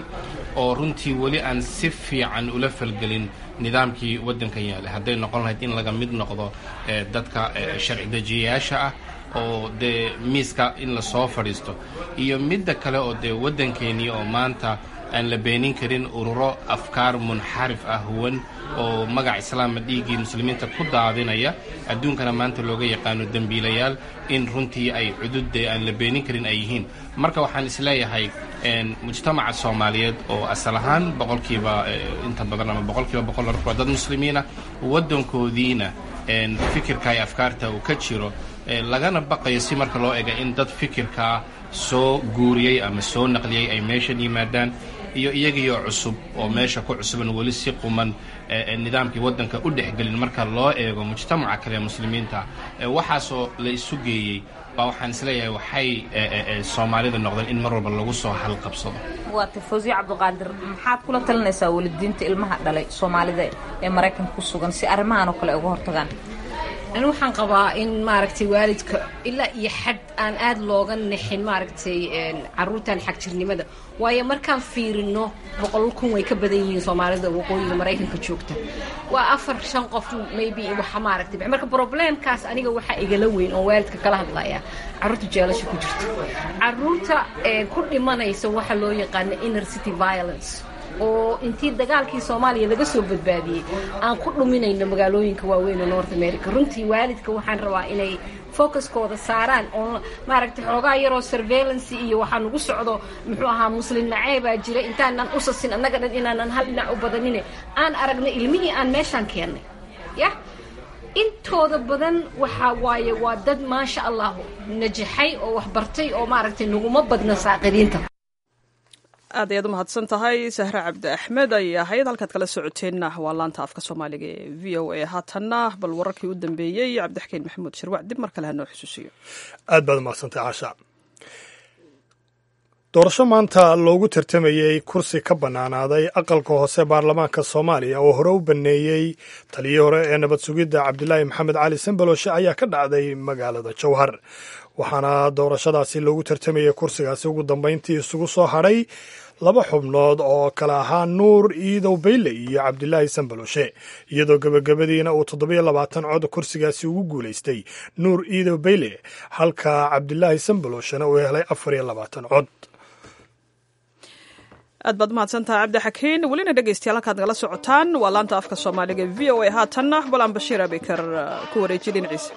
oo runtii weli aan si fiican ula falgelin nidaamkii waddankan yaalay hadday noqon lahayd in laga mid noqdo dadka sharci dejiyayaasha ah oo dee miiska in lasoo fadhiisto iyo midda kale oo dee waddankeennii oo maanta aan la beenin karin ururo afkaar munxarif ah huwan oo magac islaama dhiiggii muslimiinta ku daadinaya adduunkana maanta looga yaqaano dembiilayaal in runtii ay cududde aan la beenin karin ay yihiin marka waxaan isleeyahay mujtamaca soomaaliyeed oo asal ahaan boqolkiiba inta badan ama boqolkiiba boqol waa dad muslimiina waddankoodiina fikirka iyo afkaarta uu ka jiro lagana baqayo si marka loo ega in dad fikirkaa soo guuriyey ama soo naqliyey ay meeshan yimaadaan iyo iyagiioo cusub oo meesha ku cusuban weli si quman nidaamkii waddanka u dhexgelin marka loo eego mujtamaca kale ee muslimiinta waxaasoo la isu geeyey baa waxaan isleeyahay waxay soomaalida noqdeen in mar walba lagu soo halqabsado waa tifosiyo cabdiqaadir maxaad kula talinaysaa welidiinta ilmaha dhalay soomaalida ee maraykanka ku sugan si arrimahan oo kale uga hortagaan ani waxaan qabaa in maaragtay waalidka ilaa iyo xad aan aada looga nixin maaragtay caruurtan xagjirnimada waayo markaan fiirino boqol kun way ka badan yihiin soomaalida waqooyiga maraykanka joogta waa afar shan qof maybe waxa maaragtay marka problemkaas aniga waxaa igala weyn oo waalidka kala hadlaya caruurta jeelasha ku jirta caruurta ku dhimanaysa waxa loo yaqaano inner city violence oo intii dagaalkii soomaaliya laga soo badbaadiyey aan ku dhuminayno magaalooyinka waaweyn oo north america runtii waalidka waxaan rabaa inay focuskooda saaraan oo maaragtay xoogaa yaroo surveillance iyo waxaa nagu socdo muxuu ahaa muslim naceebaa jira intaanan usasin annaga dhan inaanan hal dhinac u badanine aan aragna ilmihii aan meeshaan keennay yah intooda badan waxaa waaye waa dad maasha allah najaxay oo waxbartay oo maaragtay naguma badna saaqidiinta aad ayaad u mahadsan tahay sahre cabdi axmed ayay ahayd halkaad kala socoteenna waa laanta afka soomaaliga ee v o a haatanna bal wararkii u dambeeyey cabdixakiin maxamuud shirwac dib mar kale hanoo xusuusiyo aad baad umahadsantay caasha doorasho maanta loogu tartamayey kursi ka bannaanaaday aqalka hoose baarlamaanka soomaaliya oo hore u banneeyey taliyii hore ee nabad sugidda cabdilaahi maxamed cali sambaloshe ayaa ka dhacday magaalada jowhar waxaana doorashadaasi loogu tartamayey kursigaasi ugu dambayntii isugu soo hadhay laba xubnood oo kale ahaa nuur iidow bayle iyo cabdilaahi sambaloshe iyadoo gebagabadiina uu toddobiyo labaatan cod kursigaasi ugu guulaystay nuur iidow bayle halka cabdilaahi sambaloshena uu helay afar iyo labaatan cod aad baad umahadsantaha cabdi xakiin welina dhegeystayaal halkaad nagala socotaan waa laanta afka soomaaliga v o a haatanna balaan bashiir abikar ku wareejiye dhinaciisa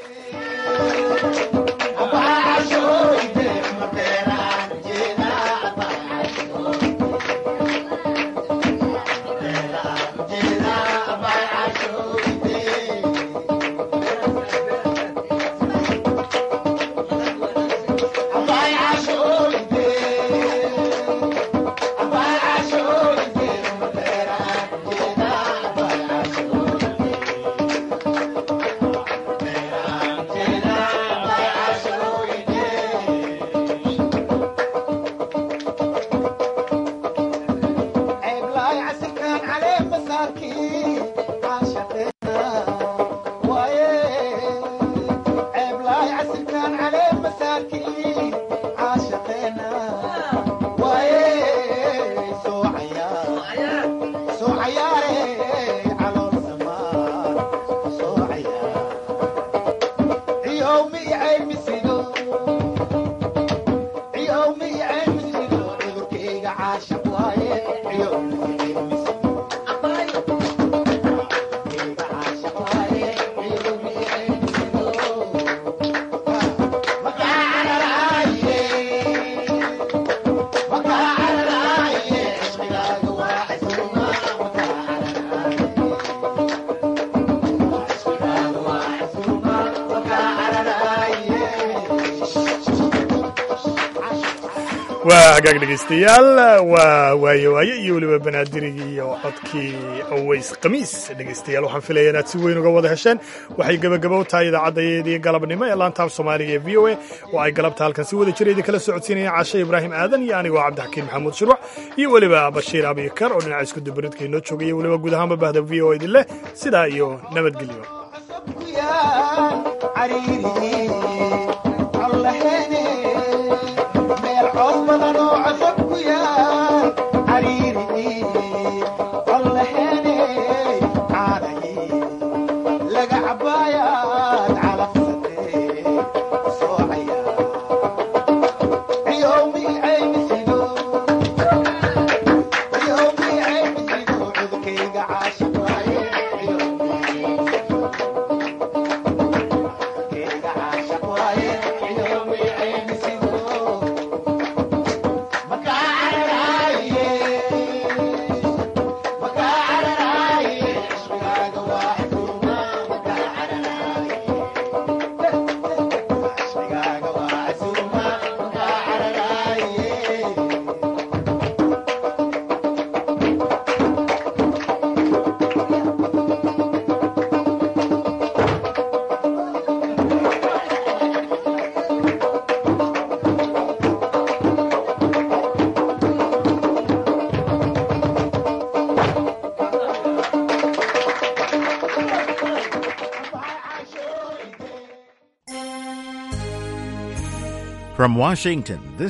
waa hagaag dhegaystayaal waa waaye waaye iyo weliba banaadirigii iyo codkii aways khamiis dhegaystayaal waxaan filaya inaad si weyn uga wada hesheen waxay gebagabo tahay idaacaddayeedii galabnimo ee laantaaf soomaaliga ee v o a oo ay galabta halkan si wada jira idin kala socodsiinayaan cashe ibraahim aadan iyo anigoo cabdixakiin maxamuud shirwac iyo weliba bashiir abikar oo dhinaca isku dubaridka inoo joogay iyo weliba guud ahaanba bahda v o idin leh sidaa iyo nabadgelyo cos badan oo casab ku yaal From Washington, this